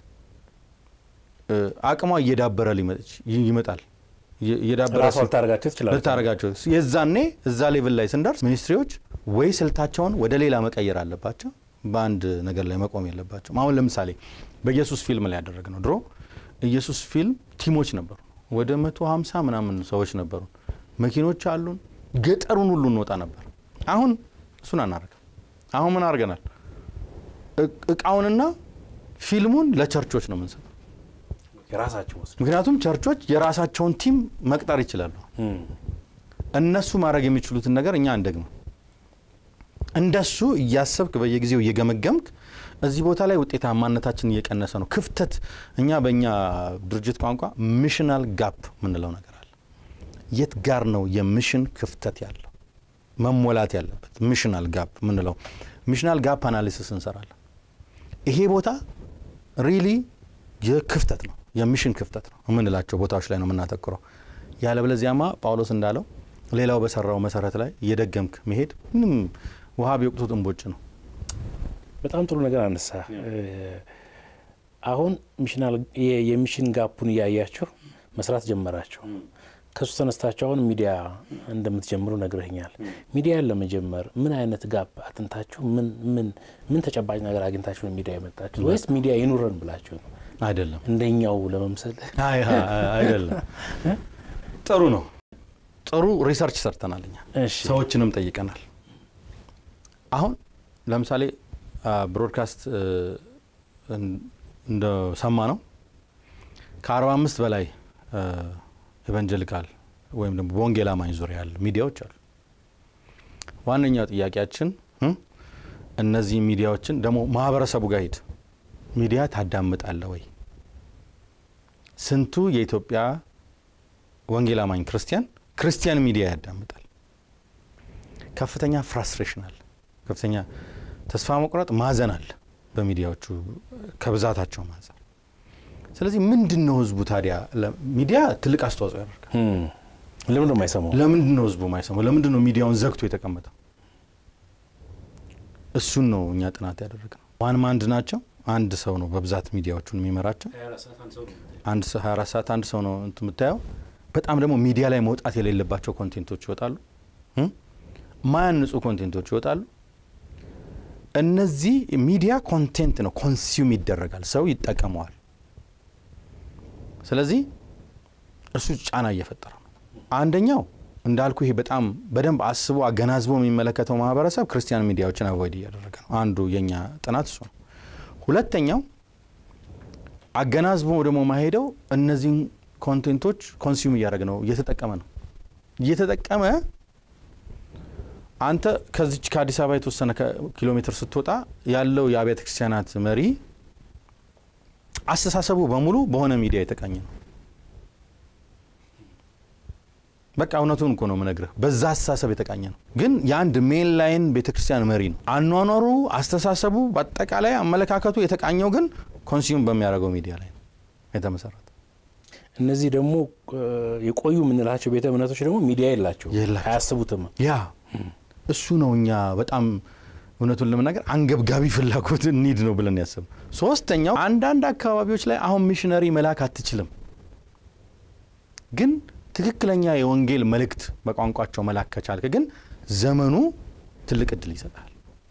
አቅሟ እየዳበረ ይመጣል። እየዳበረ ልታረጋቸው ትችላለች። ልታረጋቸው የዛኔ እዛ ሌቭል ላይ ስንደርስ ሚኒስትሪዎች ወይ ስልታቸውን ወደ ሌላ መቀየር አለባቸው፣ በአንድ ነገር ላይ መቆም የለባቸውም። አሁን ለምሳሌ በኢየሱስ ፊልም ላይ ያደረግ ነው። ድሮ ኢየሱስ ፊልም ቲሞች ነበሩ፣ ወደ መቶ ሀምሳ ምናምን ሰዎች ነበሩ፣ መኪኖች አሉን፣ ገጠሩን ሁሉ እንወጣ ነበር። አሁን እሱን አናደርግም። አሁን ምን አድርገናል? እቃውንና ፊልሙን ለቸርቾች ነው የምንሰጠው። የራሳቸው ወስድ ምክንያቱም ቸርቾች የራሳቸውን ቲም መቅጠር ይችላሉ። እነሱ ማድረግ የሚችሉትን ነገር እኛ አንደግም። እንደሱ እያሰብክ በየጊዜው እየገመገምክ እዚህ ቦታ ላይ ውጤታማነታችን እየቀነሰ ነው፣ ክፍተት እኛ በእኛ ድርጅት ቋንቋ ሚሽናል ጋፕ የምንለው ነገር አለ። የት ጋር ነው የሚሽን ክፍተት ያለው መሞላት ያለበት? ሚሽናል ጋፕ የምንለው ሚሽናል ጋፕ አናሊሲስ እንሰራለን። ይሄ ቦታ ሪሊ የክፍተት ነው የሚሽን ክፍተት ነው የምንላቸው ቦታዎች ላይ ነው የምናተኩረው። ያለበለዚያማ ጳውሎስ እንዳለው ሌላው በሰራው መሰረት ላይ እየደገምክ መሄድ ምንም ውሃ ቢወቅቱት እምቦጭ ነው። በጣም ጥሩ ነገር አነሳ። አሁን ሚሽናል የሚሽን ጋፑን እያያችሁ መስራት ጀመራችሁ። ከሱ ተነስታችሁ አሁን ሚዲያ እንደምትጀምሩ ነግረኛል። ሚዲያን ለመጀመር ምን አይነት ጋፕ አጥንታችሁ ምን ምን ምን ተጨባጭ ነገር አግኝታችሁ ነው ሚዲያ የመጣችሁ ወይስ ሚዲያ ይኑረን ብላችሁ ነው? አይደለም እንደኛው ለመምሰል አይ አይደለም። ጥሩ ነው። ጥሩ ሪሰርች ሰርተናል እኛ እሺ። ሰዎችንም ጠይቀናል። አሁን ለምሳሌ ብሮድካስት እንደሰማ ነው ከ45 በላይ ኤቫንጀሊካል ወይም ደግሞ በወንጌል አማኝ ዙሪያ ያሉ ሚዲያዎች አሉ። ዋነኛው ጥያቄያችን እ እነዚህ ሚዲያዎችን ደግሞ ማህበረሰቡ ጋር ሂድ ሚዲያ ታዳምጣለ ወይ? ስንቱ የኢትዮጵያ ወንጌል አማኝ ክርስቲያን ክርስቲያን ሚዲያ ያዳምጣል? ከፍተኛ ፍራስትሬሽን አለ፣ ከፍተኛ ተስፋ መቁረጥ፣ ማዘን አለ በሚዲያዎቹ ከብዛታቸው አንጻር። ስለዚህ ምንድን ነው ህዝቡ ታዲያ ሚዲያ ትልቅ አስተዋጽኦ ያደርጋል። ለምን ነው የማይሰማው? ለምንድን ነው ህዝቡ ማይሰማው? ለምንድን ነው ሚዲያውን ዘግቶ የተቀመጠው? እሱን ነው እኛ ጥናት ያደረግነው። ዋን ማንድ ናቸው። አንድ ሰው ነው በብዛት ሚዲያዎቹን የሚመራቸው። አንድ ሰው 24 ሰዓት አንድ ሰው ነው እንትን የምታየው። በጣም ደግሞ ሚዲያ ላይ መውጣት የሌለባቸው ኮንቴንቶች ይወጣሉ፣ ማያንጹ ኮንቴንቶች ይወጣሉ። እነዚህ ሚዲያ ኮንቴንት ነው፣ ኮንሱም ይደረጋል፣ ሰው ይጠቀመዋል። ስለዚህ እሱ ጫና እየፈጠረ ነው። አንደኛው እንዳልኩ ይሄ በጣም በደንብ አስቦ አገናዝቦ የሚመለከተው ማህበረሰብ ክርስቲያን ሚዲያዎችን አቮይድ እያደረገ ነው። አንዱ የኛ ጥናት እሱ ነው። ሁለተኛው አገናዝቦ ደግሞ ማሄደው እነዚህን ኮንቴንቶች ኮንሱም እያደረገ ነው፣ እየተጠቀመ ነው። እየተጠቀመ አንተ ከዚች ከአዲስ አበባ የተወሰነ ኪሎ ሜትር ስትወጣ ያለው የአብያተ ክርስቲያናት መሪ አስተሳሰቡ በሙሉ በሆነ ሚዲያ የተቃኘ ነው። በቃ እውነቱን እኮ ነው የምነግርህ። በዛ አስተሳሰብ የተቃኘ ነው። ግን የአንድ ሜን ላይን ቤተ ክርስቲያን መሪ ነው። አኗኗሩ፣ አስተሳሰቡ፣ በአጠቃላይ አመለካከቱ የተቃኘው ግን ኮንሱም በሚያደርገው ሚዲያ ላይ ነው የተመሰረተ። እነዚህ ደግሞ የቆዩ የምንላቸው ቤተ እምነቶች ደግሞ ሚዲያ የላቸው የላቸው። አያስቡትም። ያ እሱ ነው እኛ በጣም እውነቱን ለመናገር አንገብጋቢ ፍላጎት ኒድ ነው ብለን ያስብ። ሶስተኛው አንዳንድ አካባቢዎች ላይ አሁን ሚሽነሪ መላክ አትችልም፣ ግን ትክክለኛ የወንጌል መልእክት በቋንቋቸው መላክ ከቻልክ ግን ዘመኑ ትልቅ እድል ይሰጣል።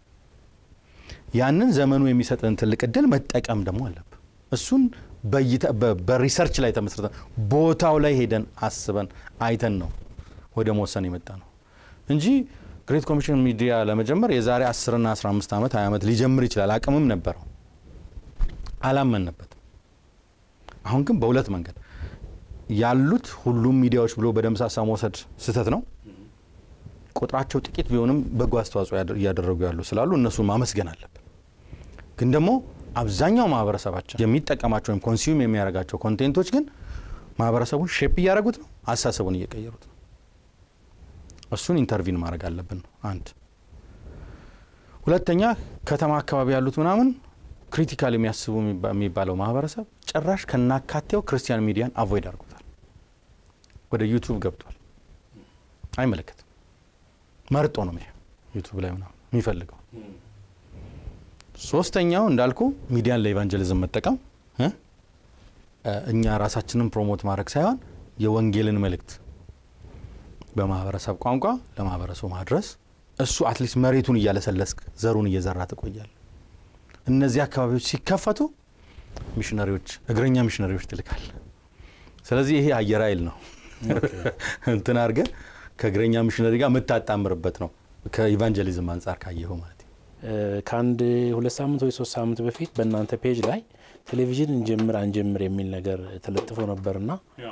ያንን ዘመኑ የሚሰጥን ትልቅ እድል መጠቀም ደግሞ አለብን። እሱን በሪሰርች ላይ ተመስርተን ቦታው ላይ ሄደን አስበን አይተን ነው ወደ መወሰን የመጣ ነው እንጂ ግሬት ኮሚሽን ሚዲያ ለመጀመር የዛሬ 10ና 15 ዓመት 20 ዓመት ሊጀምር ይችላል። አቅምም ነበረው፣ አላመንበትም። አሁን ግን በሁለት መንገድ ያሉት ሁሉም ሚዲያዎች ብሎ በደምሳሳ መውሰድ ስህተት ነው። ቁጥራቸው ጥቂት ቢሆንም በጎ አስተዋጽኦ እያደረጉ ያሉ ስላሉ እነሱን ማመስገን አለብን። ግን ደግሞ አብዛኛው ማህበረሰባችን የሚጠቀማቸው ወይም ኮንሱም የሚያደርጋቸው ኮንቴንቶች ግን ማህበረሰቡን ሼፕ እያደረጉት ነው፣ አስተሳሰቡን እየቀየሩት ነው። እሱን ኢንተርቪን ማድረግ አለብን። አንድ ሁለተኛ፣ ከተማ አካባቢ ያሉት ምናምን ክሪቲካል የሚያስቡ የሚባለው ማህበረሰብ ጭራሽ ከናካቴው ክርስቲያን ሚዲያን አቮይድ አድርጎታል። ወደ ዩቱብ ገብቷል። አይመለከትም። መርጦ ነው ዩቱብ ላይ ምናምን የሚፈልገው። ሶስተኛው እንዳልኩ ሚዲያን ለኢቫንጀሊዝም መጠቀም እኛ ራሳችንን ፕሮሞት ማድረግ ሳይሆን የወንጌልን መልእክት በማህበረሰብ ቋንቋ ለማህበረሰቡ ማድረስ። እሱ አትሊስት መሬቱን እያለሰለስክ ዘሩን እየዘራ ትቆያል። እነዚህ አካባቢዎች ሲከፈቱ ሚሽነሪዎች፣ እግረኛ ሚሽነሪዎች ትልካል። ስለዚህ ይሄ አየር ኃይል ነው እንትን አድርገህ ከእግረኛ ሚሽነሪ ጋር የምታጣምርበት ነው። ከኢቫንጀሊዝም አንጻር ካየኸው ማለት ነው። ከአንድ ሁለት ሳምንት ወይ ሶስት ሳምንት በፊት በእናንተ ፔጅ ላይ ቴሌቪዥን እንጀምር አንጀምር የሚል ነገር ተለጥፎ ነበርና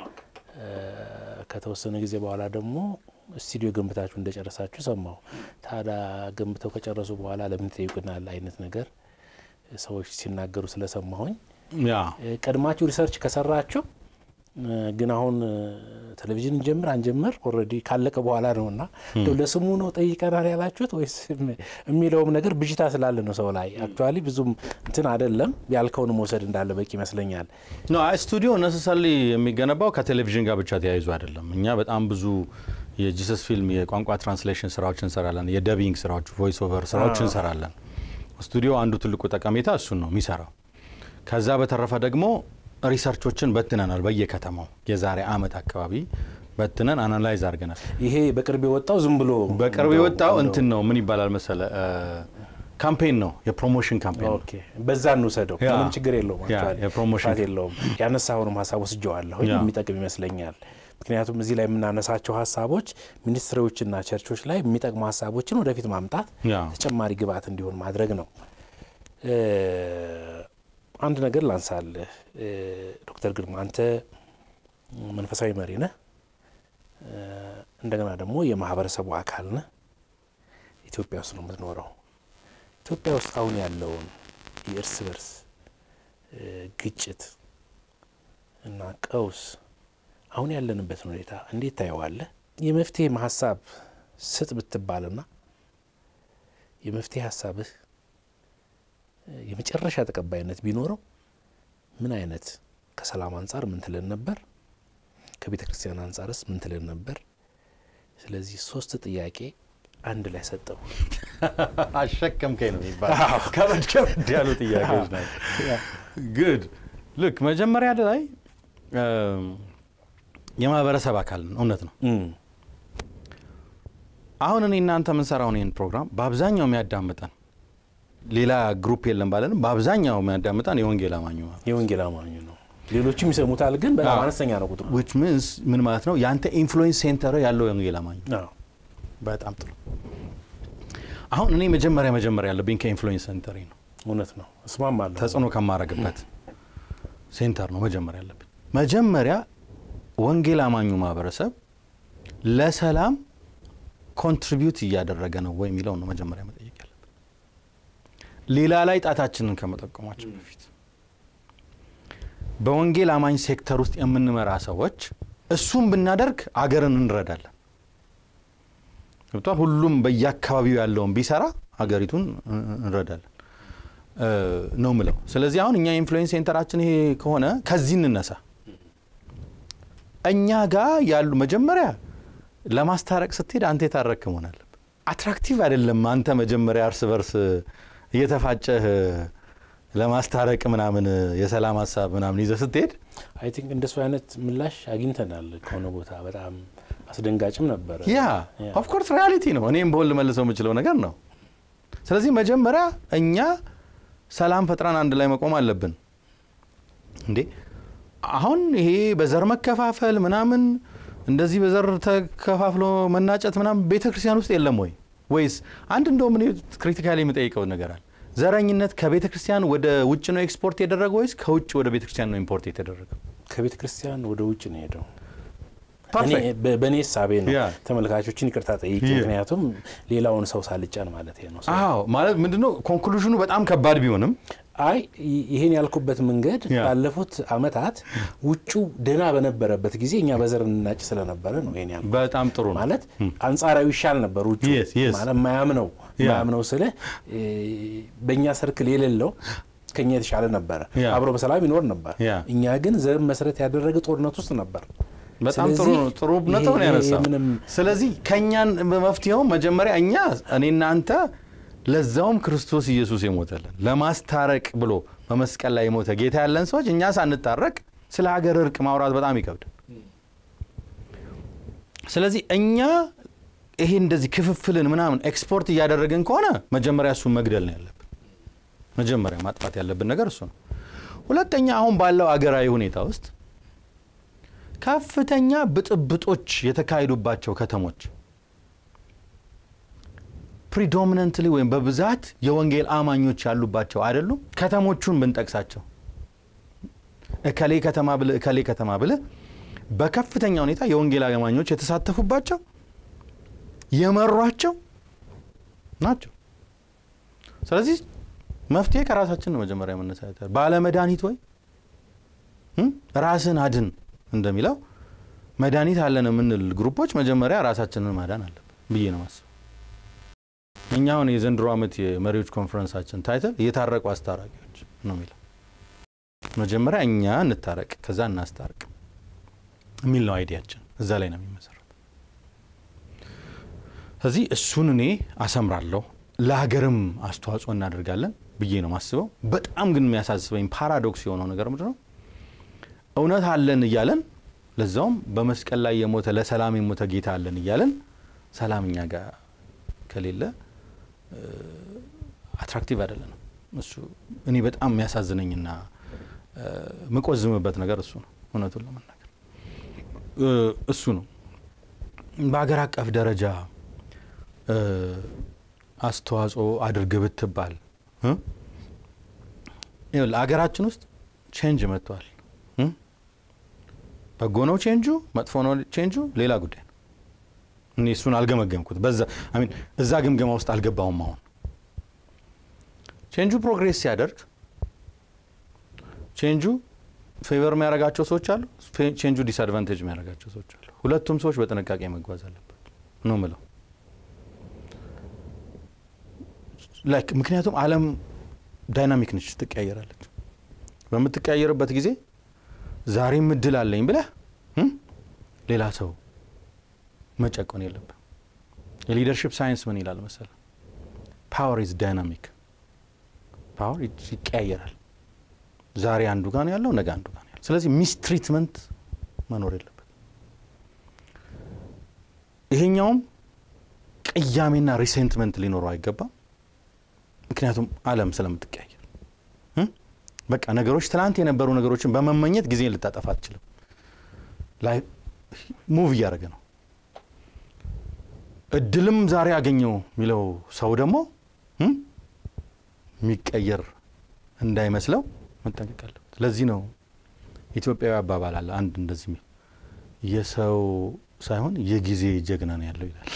ከተወሰነ ጊዜ በኋላ ደግሞ ስቱዲዮ ገንብታችሁ እንደጨረሳችሁ ሰማሁ። ታዲያ ገንብተው ከጨረሱ በኋላ ለምን ትጠይቁናል አይነት ነገር ሰዎች ሲናገሩ ስለሰማሁኝ ያ ቀድማችሁ ሪሰርች ከሰራችሁ ግን አሁን ቴሌቪዥን እንጀምር አንጀምር ኦልሬዲ ካለቀ በኋላ ነው እና እንደው ለስሙ ነው ጠይቀናል ያላችሁት ወይስ የሚለውም ነገር ብዥታ ስላለ ነው ሰው ላይ አክቹዋሊ ብዙም እንትን አይደለም ያልከውን መውሰድ እንዳለ በቂ ይመስለኛል። ኖ አይ ስቱዲዮ ነሰሰሊ የሚገነባው ከቴሌቪዥን ጋር ብቻ ተያይዞ አይደለም። እኛ በጣም ብዙ የጂሰስ ፊልም የቋንቋ ትራንስሌሽን ስራዎች እንሰራለን። የደቢንግ ስራዎች፣ ቮይስ ኦቨር ስራዎች እንሰራለን። ስቱዲዮ አንዱ ትልቁ ጠቀሜታ እሱን ነው የሚሰራው። ከዛ በተረፈ ደግሞ ሪሰርቾችን በትነናል። በየከተማው የዛሬ አመት አካባቢ በትነን አናላይዝ አድርገናል። ይሄ በቅርብ የወጣው ዝም ብሎ በቅርብ የወጣው እንትን ነው ምን ይባላል መሰለ ካምፔን ነው፣ የፕሮሞሽን ካምፔን ነው። ኦኬ፣ በዛ እንውሰደው። ያ። ምንም ችግር የለውም። ያ፣ actually የፕሮሞሽን ጥፋት የለውም። ያነሳውንም ሀሳብ ወስጀዋለሁ ያ። የሚጠቅም ይመስለኛል። ምክንያቱም እዚህ ላይ የምናነሳቸው ሀሳቦች ሚኒስትሪዎችና ቸርቾች ላይ የሚጠቅሙ ሀሳቦችን ወደፊት ማምጣት ያ ተጨማሪ ግብዓት እንዲሆን ማድረግ ነው። እ አንድ ነገር ላንሳልህ እ ዶክተር ግርማ አንተ መንፈሳዊ መሪ ነህ። እንደገና ደግሞ የማህበረሰቡ አካል ነህ። ኢትዮጵያ ውስጥ ነው የምትኖረው። ኢትዮጵያ ውስጥ አሁን ያለውን የእርስ በርስ ግጭት እና ቀውስ አሁን ያለንበትን ሁኔታ እንዴት ታየዋለህ? የመፍትሄ ሀሳብ ስጥ ብትባልና የመፍትሄ ሀሳብህ የመጨረሻ ተቀባይነት ቢኖረው ምን አይነት ከሰላም አንጻር ምን ትልን ነበር? ከቤተ ክርስቲያን አንጻርስ ምን ትልን ነበር? ስለዚህ ሶስት ጥያቄ አንድ ላይ ሰጠው። አሸከምከኝ ነው የሚባለው። ከበድ ከበድ ያሉ ጥያቄዎች ናቸው። ግድ ልክ መጀመሪያ ላይ የማህበረሰብ አካል እውነት ነው። አሁን እኔ እናንተ የምንሰራውን ይህን ፕሮግራም በአብዛኛው የሚያዳምጠን ሌላ ግሩፕ የለም ባለንም በአብዛኛው የሚያዳምጠን የወንጌል አማኙ የወንጌል አማኙ ነው። ሌሎችም ይሰሙታል፣ ግን በጣም አነስተኛ ነው ቁጥሩ። ዊች ሚንስ ምን ማለት ነው? የአንተ ኢንፍሉዌንስ ሴንተር ያለው የወንጌል አማኙ በጣም ጥሩ። አሁን እኔ መጀመሪያ መጀመሪያ ያለብኝ ከኢንፍሉዌንስ ሴንተር ነው። እውነት ነው፣ እስማማለሁ። ተጽዕኖ ከማረግበት ሴንተር ነው መጀመሪያ ያለብኝ። መጀመሪያ ወንጌል አማኙ ማህበረሰብ ለሰላም ኮንትሪቢዩት እያደረገ ነው ወይ የሚለው ነው መጀመሪያ መጠየቅ ያለብን፣ ሌላ ላይ ጣታችንን ከመጠቀማችን በፊት በወንጌል አማኝ ሴክተር ውስጥ የምንመራ ሰዎች እሱም ብናደርግ አገርን እንረዳለን። ገብቷል። ሁሉም በየአካባቢው ያለውን ቢሰራ ሀገሪቱን እንረዳለን ነው ምለው። ስለዚህ አሁን እኛ ኢንፍሉዌንስ ሴንተራችን ይሄ ከሆነ ከዚህ እንነሳ። እኛ ጋር ያሉ መጀመሪያ ለማስታረቅ ስትሄድ አንተ የታረክ መሆን አለብህ። አትራክቲቭ አይደለም። አንተ መጀመሪያ እርስ በርስ እየተፋጨህ ለማስታረቅ ምናምን የሰላም ሀሳብ ምናምን ይዘህ ስትሄድ አይ ቲንክ እንደሱ አይነት ምላሽ አግኝተናል ከሆነ ቦታ በጣም አስደንጋጭም ነበረ። ያ ኦፍኮርስ ሪያሊቲ ነው። እኔም በሆን ልመልሰው የምችለው ነገር ነው። ስለዚህ መጀመሪያ እኛ ሰላም ፈጥረን አንድ ላይ መቆም አለብን። እንዴ አሁን ይሄ በዘር መከፋፈል ምናምን እንደዚህ በዘር ተከፋፍሎ መናጨት ምናምን ቤተ ክርስቲያን ውስጥ የለም ወይ? ወይስ አንድ እንደውም እኔ ክሪቲካሊ የምጠይቀው ነገር አለ። ዘረኝነት ከቤተ ክርስቲያን ወደ ውጭ ነው ኤክስፖርት የደረገው ወይስ ከውጭ ወደ ቤተ ክርስቲያን ነው ኢምፖርት የተደረገው? ከቤተ ክርስቲያን ወደ ውጭ ነው ሄደው ፐርፌክት በእኔ ሳቤ ነው። ያ። ተመልካቾችን ይቅርታ ጠይቄ፣ ያ። ምክንያቱም ሌላውን ሰው ሳልጫን ማለት ነው። አዎ ማለት ምንድነው ኮንክሉዥኑ በጣም ከባድ ቢሆንም አይ ይ- ይሄን ያልኩበት መንገድ ያ። ባለፉት አመታት ውጩ ደህና በነበረበት ጊዜ እኛ በዘር እንናጭ ስለነበረ ነው ይሄን ያልኩት። በጣም ጥሩ ነው። ማለት አንጻራዊ ይሻል ነበር ውጩ Yes, yes. ማለት ማያምነው ያ። ማያምነው ስለ በእኛ ሰርክል የሌለው ከኛ የተሻለ ነበረ፣ ያ። አብሮ በሰላም ይኖር ነበር። ያ። እኛ ግን ዘር መሰረት ያደረገ ጦርነት ውስጥ ነበር። በጣም ጥሩ ስለዚህ ነው። ጥሩ ነጥብ ነው ይሄ- ያነሳው። ምንም ስለዚህ ከእኛን በመፍትሄው መጀመሪያ እኛ እኔና አንተ ለዛውም ክርስቶስ ኢየሱስ የሞተልን ለማስታረቅ ብሎ በመስቀል ላይ የሞተ ጌታ ያለን ሰዎች እኛ ሳንታረቅ ስለ ሀገር እርቅ ማውራት በጣም ይከብዳል። ስለዚህ እኛ ይሄ እንደዚህ ክፍፍልን ምናምን ኤክስፖርት እያደረግን ከሆነ መጀመሪያ እሱን መግደል ነው ያለብን። መጀመሪያ ማጥፋት ያለብን ነገር እሱ ነው። ሁለተኛ አሁን ባለው አገራዊ ሁኔታ ውስጥ ከፍተኛ ብጥብጦች የተካሄዱባቸው ከተሞች ፕሪዶሚነንትሊ ወይም በብዛት የወንጌል አማኞች ያሉባቸው አይደሉም። ከተሞቹን ብንጠቅሳቸው እከሌ ከተማ ብልህ እከሌ ከተማ ብልህ በከፍተኛ ሁኔታ የወንጌል አማኞች የተሳተፉባቸው የመሯቸው ናቸው። ስለዚህ መፍትሄ ከራሳችን ነው መጀመሪያ መነሳት ያለ ባለመድኃኒት ወይ እም? ራስን አድን እንደሚለው መድኃኒት አለን የምንል ግሩፖች መጀመሪያ ራሳችንን ማዳን አለብን ብዬ ነው ማስብ። እኛ አሁን የዘንድሮ ዓመት የመሪዎች ኮንፈረንሳችን ታይትል የታረቁ አስታራቂዎች ነው የሚለው። መጀመሪያ እኛ እንታረቅ ከዛ እናስታርቅ የሚል ነው አይዲያችን። እዛ ላይ ነው የሚመሰረት። ስለዚህ እሱን እኔ አሰምራለሁ፣ ለሀገርም አስተዋጽኦ እናደርጋለን ብዬ ነው ማስበው። በጣም ግን የሚያሳስበኝ ፓራዶክስ የሆነው ነገር ምንድን ነው? እውነት አለን እያለን ለዛውም በመስቀል ላይ የሞተ ለሰላም የሞተ ጌታ አለን እያለን ሰላም እኛ ጋር ከሌለ አትራክቲቭ አይደለንም። እሱ እኔ በጣም የሚያሳዝነኝና ምቆዝምበት ነገር እሱ ነው። እውነቱን ለመናገር እሱ ነው። በሀገር አቀፍ ደረጃ አስተዋጽኦ አድርግ ብትባል ሀገራችን ውስጥ ቼንጅ መጥቷል። በጎ ነው ቼንጁ፣ መጥፎ ነው ቼንጁ ሌላ ጉዳይ ነው። እኔ እሱን አልገመገምኩት በዛ አሚን እዛ ግምገማ ውስጥ አልገባውም። አሁን ቼንጁ ፕሮግሬስ ሲያደርግ ቼንጁ ፌቨር የሚያደርጋቸው ሰዎች አሉ፣ ቼንጁ ዲስአድቫንቴጅ የሚያደርጋቸው ሰዎች አሉ። ሁለቱም ሰዎች በጥንቃቄ መጓዝ አለባቸው ነው ምለው ላይክ ምክንያቱም ዓለም ዳይናሚክ ነች፣ ትቀያየራለች። በምትቀያየርበት ጊዜ ዛሬም እድል አለኝ ብለህ ሌላ ሰው መጨቆን የለብህ። የሊደርሽፕ ሳይንስ ምን ይላል መሰለ? ፓወር ኢዝ ዳይናሚክ። ፓወር ይቀያየራል። ዛሬ አንዱ ጋር ነው ያለው፣ ነገ አንዱ ጋር ነው ያለው። ስለዚህ ሚስትሪትመንት መኖር የለበት። ይሄኛውም ቅያሜና ሪሴንትመንት ሊኖረው አይገባም። ምክንያቱም ዓለም ስለምትቀያየር በቃ ነገሮች ትናንት የነበሩ ነገሮችን በመመኘት ጊዜን ልታጠፋ አትችልም። ላይ ሙቭ እያደረገ ነው። እድልም ዛሬ ያገኘው የሚለው ሰው ደግሞ የሚቀየር እንዳይመስለው መጠንቀቅ አለበት። ለዚህ ነው ኢትዮጵያዊ አባባል አለ አንድ እንደዚህ የሚል የሰው ሳይሆን የጊዜ ጀግና ነው ያለው ይላል።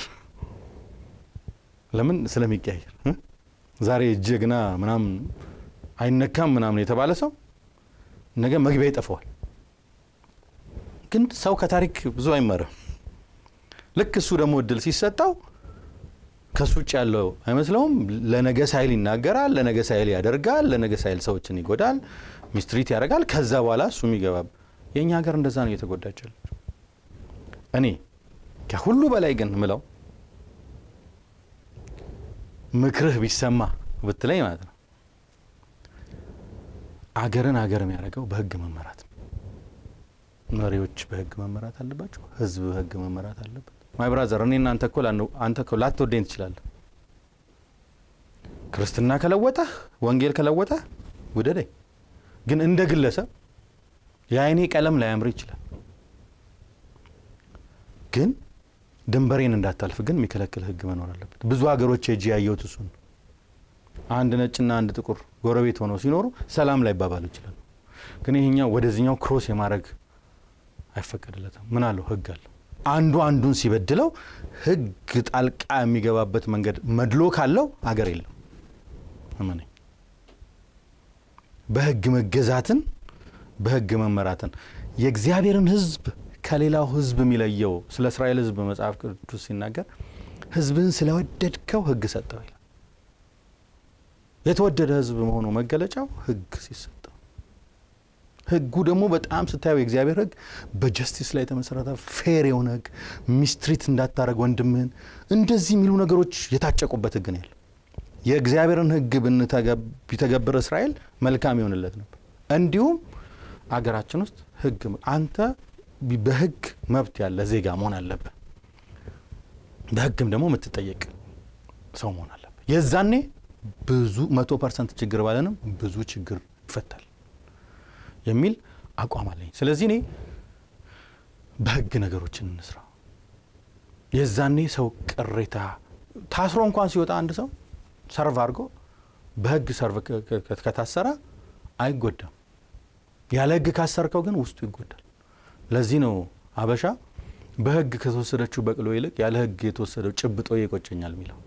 ለምን ስለሚቀያየር ዛሬ ጀግና ምናምን አይነካም ምናምን የተባለ ሰው ነገ መግቢያ ይጠፋዋል። ግን ሰው ከታሪክ ብዙ አይመርም። ልክ እሱ ደግሞ እድል ሲሰጠው ከሱ ውጭ ያለው አይመስለውም። ለነገ ሳይል ይናገራል፣ ለነገ ሳይል ያደርጋል፣ ለነገ ሳይል ሰዎችን ይጎዳል፣ ሚስትሪት ያደርጋል። ከዛ በኋላ እሱ የሚገባ የእኛ ሀገር እንደዛ ነው እየተጎዳች ያለች። እኔ ከሁሉ በላይ ግን ምለው ምክርህ ቢሰማ ብትለኝ ማለት ነው አገርን አገር የሚያደርገው በህግ መመራት ነው። መሪዎች በህግ መመራት አለባቸው። ህዝብ በህግ መመራት አለበት። ማይ ብራዘር እኔ እናንተ እኮ አንተ እኮ ላትወደኝ ትችላለህ። ክርስትና ከለወጠህ ወንጌል ከለወጠህ ውደደኝ። ግን እንደ ግለሰብ የአይኔ ቀለም ላያምር ይችላል። ግን ድንበሬን እንዳታልፍ ግን የሚከለክል ህግ መኖር አለበት። ብዙ ሀገሮች ሄጄ ያየሁት እሱን አንድ ነጭና አንድ ጥቁር ጎረቤት ሆነው ሲኖሩ ሰላም ላይ ይባባሉ ይችላሉ። ግን ይሄኛው ወደዚህኛው ክሮስ የማድረግ አይፈቀድለትም። ምን አለው? ህግ አለው። አንዱ አንዱን ሲበድለው ህግ ጣልቃ የሚገባበት መንገድ መድሎ ካለው አገር የለም። እመነኝ። በህግ መገዛትን በህግ መመራትን የእግዚአብሔርን ህዝብ ከሌላው ህዝብ የሚለየው ስለ እስራኤል ህዝብ መጽሐፍ ቅዱስ ሲናገር ህዝብህን ስለወደድከው ህግ ሰጠው ይላል። የተወደደ ህዝብ መሆኑ መገለጫው ህግ ሲሰጠው፣ ህጉ ደግሞ በጣም ስታየው የእግዚአብሔር ህግ በጀስቲስ ላይ የተመሰረተ ፌር የሆነ ህግ፣ ሚስትሪት እንዳታረግ ወንድምህን፣ እንደዚህ የሚሉ ነገሮች የታጨቁበት ህግ ነው ያለ። የእግዚአብሔርን ህግ ቢተገብር እስራኤል መልካም ይሆንለት ነበር። እንዲሁም አገራችን ውስጥ ህግ አንተ በህግ መብት ያለ ዜጋ መሆን አለብህ። በህግም ደግሞ የምትጠየቅ ሰው መሆን አለብህ። የዛኔ ብዙ መቶ ፐርሰንት ችግር ባለንም ብዙ ችግር ይፈታል የሚል አቋም አለኝ። ስለዚህ እኔ በህግ ነገሮችን እንስራ። የዛኔ ሰው ቅሬታ ታስሮ እንኳን ሲወጣ አንድ ሰው ሰርቭ አድርጎ በህግ ሰርቭ ከታሰረ አይጎዳም። ያለ ህግ ካሰርከው ግን ውስጡ ይጎዳል። ለዚህ ነው አበሻ በህግ ከተወሰደችው በቅሎ ይልቅ ያለ ህግ የተወሰደው ጭብጦ ይቆጨኛል የሚለው።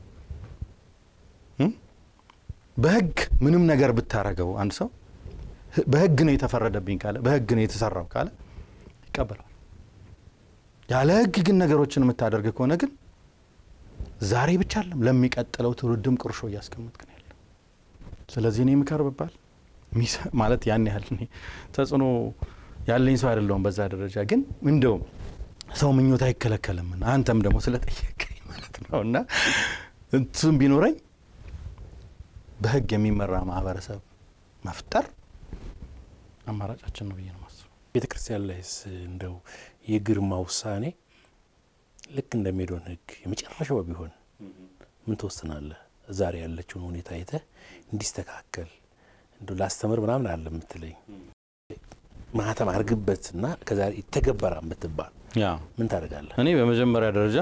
በህግ ምንም ነገር ብታረገው አንድ ሰው በህግ ነው የተፈረደብኝ ካለ በህግ ነው የተሰራው ካለ ይቀበለዋል። ያለ ህግ ግን ነገሮችን የምታደርግ ከሆነ ግን ዛሬ ብቻ አለም ለሚቀጥለው ትውልድም ቁርሾ እያስቀመጥክ ነው ያለ። ስለዚህ እኔ ምከር ብባል ማለት ያን ያህል እኔ ተጽዕኖ ያለኝ ሰው አይደለሁም በዛ ደረጃ ግን እንደው ሰው ምኞት አይከለከልምና አንተም ደግሞ ስለጠየቀኝ ማለት ነው እና እሱም ቢኖረኝ በህግ የሚመራ ማህበረሰብ መፍጠር አማራጫችን ነው ብዬ ነው ማስበው። ቤተ ክርስቲያን ላይስ እንደው የግርማ ውሳኔ ልክ እንደ ሜዶን ህግ የመጨረሻው ቢሆን ምን ትወስናለህ? ዛሬ ያለችውን ሁኔታ አይተህ እንዲስተካከል እንደው ላስተምር ምናምን አለ የምትለኝ ማህተም አድርግበትና ከዛሬ ይተገበራ የምትባል ያ ምን ታደርጋለህ? እኔ በመጀመሪያ ደረጃ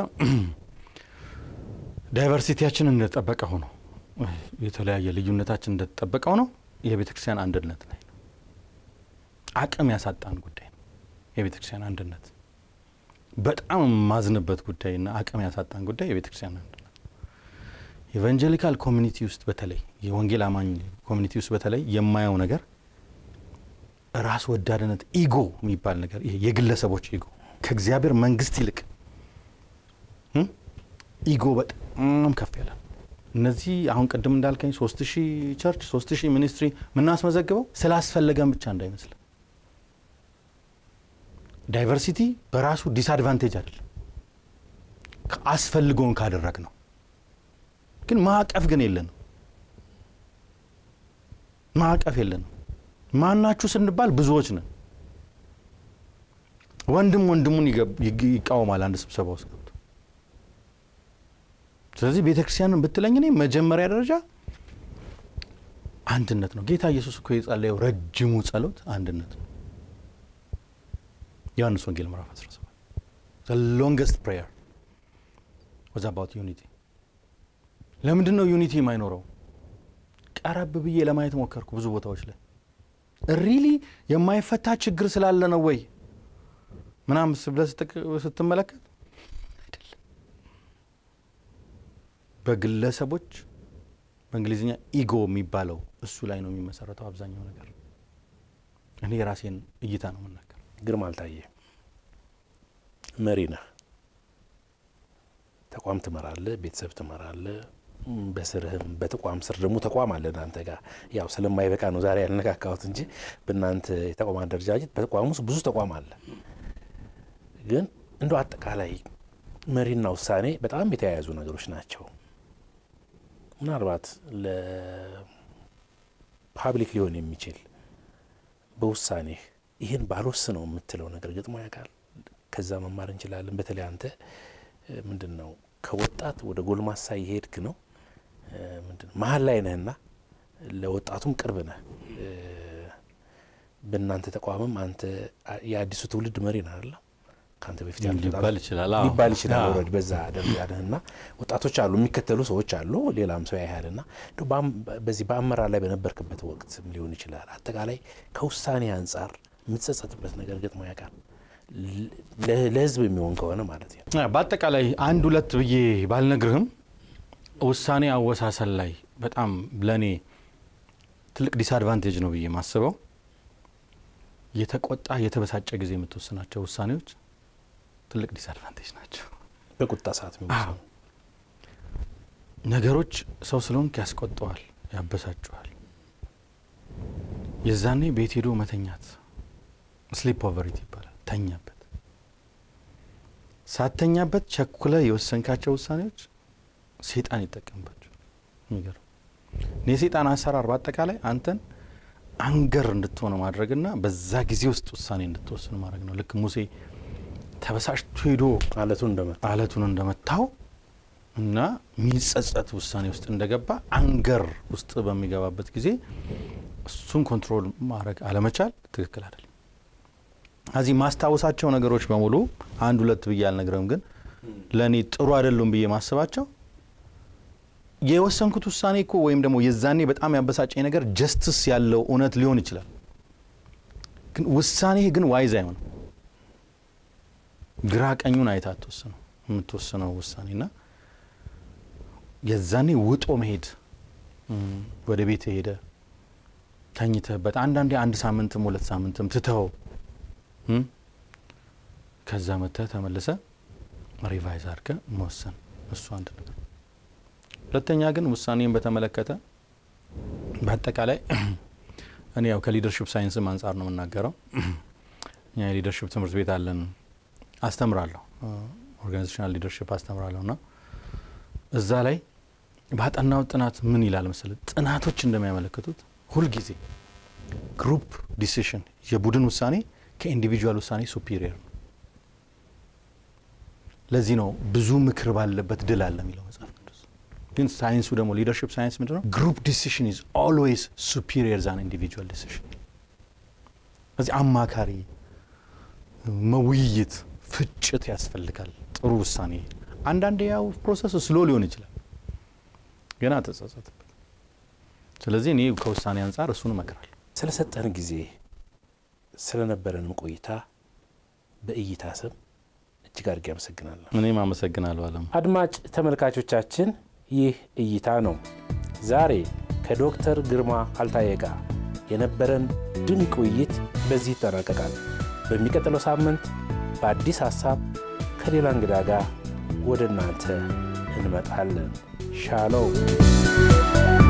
ዳይቨርሲቲያችን እንደተጠበቀ ሆኖ የተለያየ ልዩነታችን እንደተጠበቀ ሆኖ የቤተ ክርስቲያን አንድነት ላይ ነው። አቅም ያሳጣን ጉዳይ ነው የቤተ ክርስቲያን አንድነት። በጣም የማዝንበት ጉዳይና አቅም ያሳጣን ጉዳይ የቤተ ክርስቲያን አንድነት ኢቫንጀሊካል ኮሚኒቲ ውስጥ በተለይ የወንጌል አማኝ ኮሚኒቲ ውስጥ በተለይ የማየው ነገር ራስ ወዳድነት ኢጎ የሚባል ነገር ይሄ የግለሰቦች ኢጎ ከእግዚአብሔር መንግስት ይልቅ ኢጎ በጣም ከፍ ያለ እነዚህ አሁን ቅድም እንዳልከኝ ሶስት ሺህ ቸርች ሶስት ሺህ ሚኒስትሪ የምናስመዘግበው ስላስፈለገን ብቻ እንዳይመስል ዳይቨርሲቲ በራሱ ዲስአድቫንቴጅ አይደለም አስፈልጎን ካደረግ ነው ግን ማዕቀፍ ግን የለንም ማዕቀፍ የለንም ማናችሁ ስንባል ብዙዎች ነን ወንድም ወንድሙን ይቃወማል አንድ ስብሰባ ውስጥ ገብቶ ስለዚህ ቤተ ክርስቲያንን ብትለኝ እኔ መጀመሪያ ደረጃ አንድነት ነው ጌታ ኢየሱስ እኮ የጸለየው ረጅሙ ጸሎት አንድነት ነው ዮሐንስ ወንጌል ምዕራፍ 17 ሎንገስት ፕሬየር ወዝ አባውት ዩኒቲ ለምንድን ነው ዩኒቲ የማይኖረው ቀረብ ብዬ ለማየት ሞከርኩ ብዙ ቦታዎች ላይ ሪሊ የማይፈታ ችግር ስላለ ነው ወይ ምናምን ብለህ ስትመለከት አይደለም በግለሰቦች በእንግሊዝኛ ኢጎ የሚባለው እሱ ላይ ነው የሚመሰረተው አብዛኛው ነገር እኔ የራሴን እይታ ነው የምናገር ግርማ አልታየ መሪ ነህ ተቋም ትመራለህ ቤተሰብ ትመራለህ በስርህም በተቋም ስር ደግሞ ተቋም አለ እናንተ ጋር ያው ስለማይበቃ ነው ዛሬ ያልነካካሁት እንጂ በእናንተ የተቋም አደረጃጀት በተቋም ውስጥ ብዙ ተቋም አለ ግን እንደ አጠቃላይ መሪና ውሳኔ በጣም የተያያዙ ነገሮች ናቸው ምናልባት ለፓብሊክ ሊሆን የሚችል በውሳኔህ ይህን ባልወስነው የምትለው ነገር ገጥሞ ያውቃል ከዛ መማር እንችላለን በተለይ አንተ ምንድን ነው ከወጣት ወደ ጎልማሳ የሄድክ ነው ምንድን መሀል ላይ ነህና ለወጣቱም ቅርብ ነህ በእናንተ ተቋምም አንተ የአዲሱ ትውልድ መሪ ነህ አለ ከአንተ በፊት ሊባል ይችላል ሊባል ይችላል ወረድ በዛ ደረጃ ነህና ወጣቶች አሉ የሚከተሉ ሰዎች አሉ ሌላም ሰው ያያልና በዚህ በአመራር ላይ በነበርክበት ወቅት ሊሆን ይችላል አጠቃላይ ከውሳኔ አንጻር የምትጸጸትበት ነገር ገጥሞ ያውቃል ለህዝብ የሚሆን ከሆነ ማለት ነው በአጠቃላይ አንድ ሁለት ብዬ ባልነግርህም ውሳኔ አወሳሰል ላይ በጣም ለእኔ ትልቅ ዲስአድቫንቴጅ ነው ብዬ ማስበው የተቆጣ የተበሳጨ ጊዜ የምትወስናቸው ውሳኔዎች ትልቅ ዲስአድቫንቴጅ ናቸው በቁጣ ሰዓት የሚወሰኑ ነገሮች ሰው ስለሆንክ ያስቆጠዋል ያበሳጨዋል የዛኔ ቤት ሄዶ መተኛት ስሊፕ ኦቨሪት ይባላል ተኛበት ሳተኛበት ቸኩለ የወሰንካቸው ውሳኔዎች ሴጣን ይጠቀምባቸው የሚገርም የሴጣን አሰራር በአጠቃላይ አንተን አንገር እንድትሆነ ማድረግና በዛ ጊዜ ውስጥ ውሳኔ እንድትወስን ማድረግ ነው ልክ ሙሴ ተበሳጭቶ ሄዶ አለቱን እንደመታ አለቱን እንደመታው እና የሚጸጸት ውሳኔ ውስጥ እንደገባ አንገር ውስጥ በሚገባበት ጊዜ እሱን ኮንትሮል ማድረግ አለመቻል ትክክል አይደለም እዚህ ማስታወሳቸው ነገሮች በሙሉ አንድ ሁለት ብዬ አልነግረም ግን ለእኔ ጥሩ አይደሉም ብዬ ማስባቸው የወሰንኩት ውሳኔ እኮ ወይም ደግሞ የዛኔ በጣም ያበሳጨኝ ነገር ጀስትስ ያለው እውነት ሊሆን ይችላል ግን ውሳኔ ግን ዋይዝ አይሆንም ግራ ቀኙን አይታ አትወስነው የምትወስነው ውሳኔ ና የዛኔ ውጦ መሄድ ወደ ቤት ሄደ ተኝተህበት አንዳንዴ አንድ ሳምንትም ሁለት ሳምንትም ትተው ከዛ መጥተህ ተመልሰ ሪቫይዝ አድርገ መወሰን እሱ አንድ ነገር ሁለተኛ ግን ውሳኔን በተመለከተ በአጠቃላይ እኔ ያው ከሊደርሽፕ ሳይንስም አንጻር ነው የምናገረው እኛ የሊደርሽፕ ትምህርት ቤት አለን አስተምራለሁ ኦርጋናይዜሽናል ሊደርሽፕ አስተምራለሁ እና እዛ ላይ ባጠናው ጥናት ምን ይላል መሰለ ጥናቶች እንደሚያመለክቱት ሁልጊዜ ግሩፕ ዲሲሽን የቡድን ውሳኔ ከኢንዲቪጁዋል ውሳኔ ሱፒሪየር ነው ለዚህ ነው ብዙ ምክር ባለበት ድል አለ የሚለው መጽሐፍ ቅዱስ ግን ሳይንሱ ደግሞ ሊደርሽፕ ሳይንስ ምንድ ነው ግሩፕ ዲሲሽን ኢዝ ኦልዌይስ ሱፒሪየር ዛን ኢንዲቪጁዋል ዲሲሽን ስለዚህ አማካሪ መውይይት ፍጭት ያስፈልጋል ጥሩ ውሳኔ አንዳንድ ያው ፕሮሰስ ስሎ ሊሆን ይችላል ገና ተጸጸትበት ስለዚህ እኔ ከውሳኔ አንጻር እሱን እመክራለሁ ስለሰጠን ጊዜ ስለነበረንም ቆይታ በእይታ ስም እጅግ አድርጌ አመሰግናለሁ። እኔም አመሰግናለሁ አለም። አድማጭ ተመልካቾቻችን ይህ እይታ ነው። ዛሬ ከዶክተር ግርማ አልታየ ጋር የነበረን ድንቅ ውይይት በዚህ ይጠናቀቃል። በሚቀጥለው ሳምንት በአዲስ ሀሳብ ከሌላ እንግዳ ጋር ወደ እናንተ እንመጣለን። ሻሎም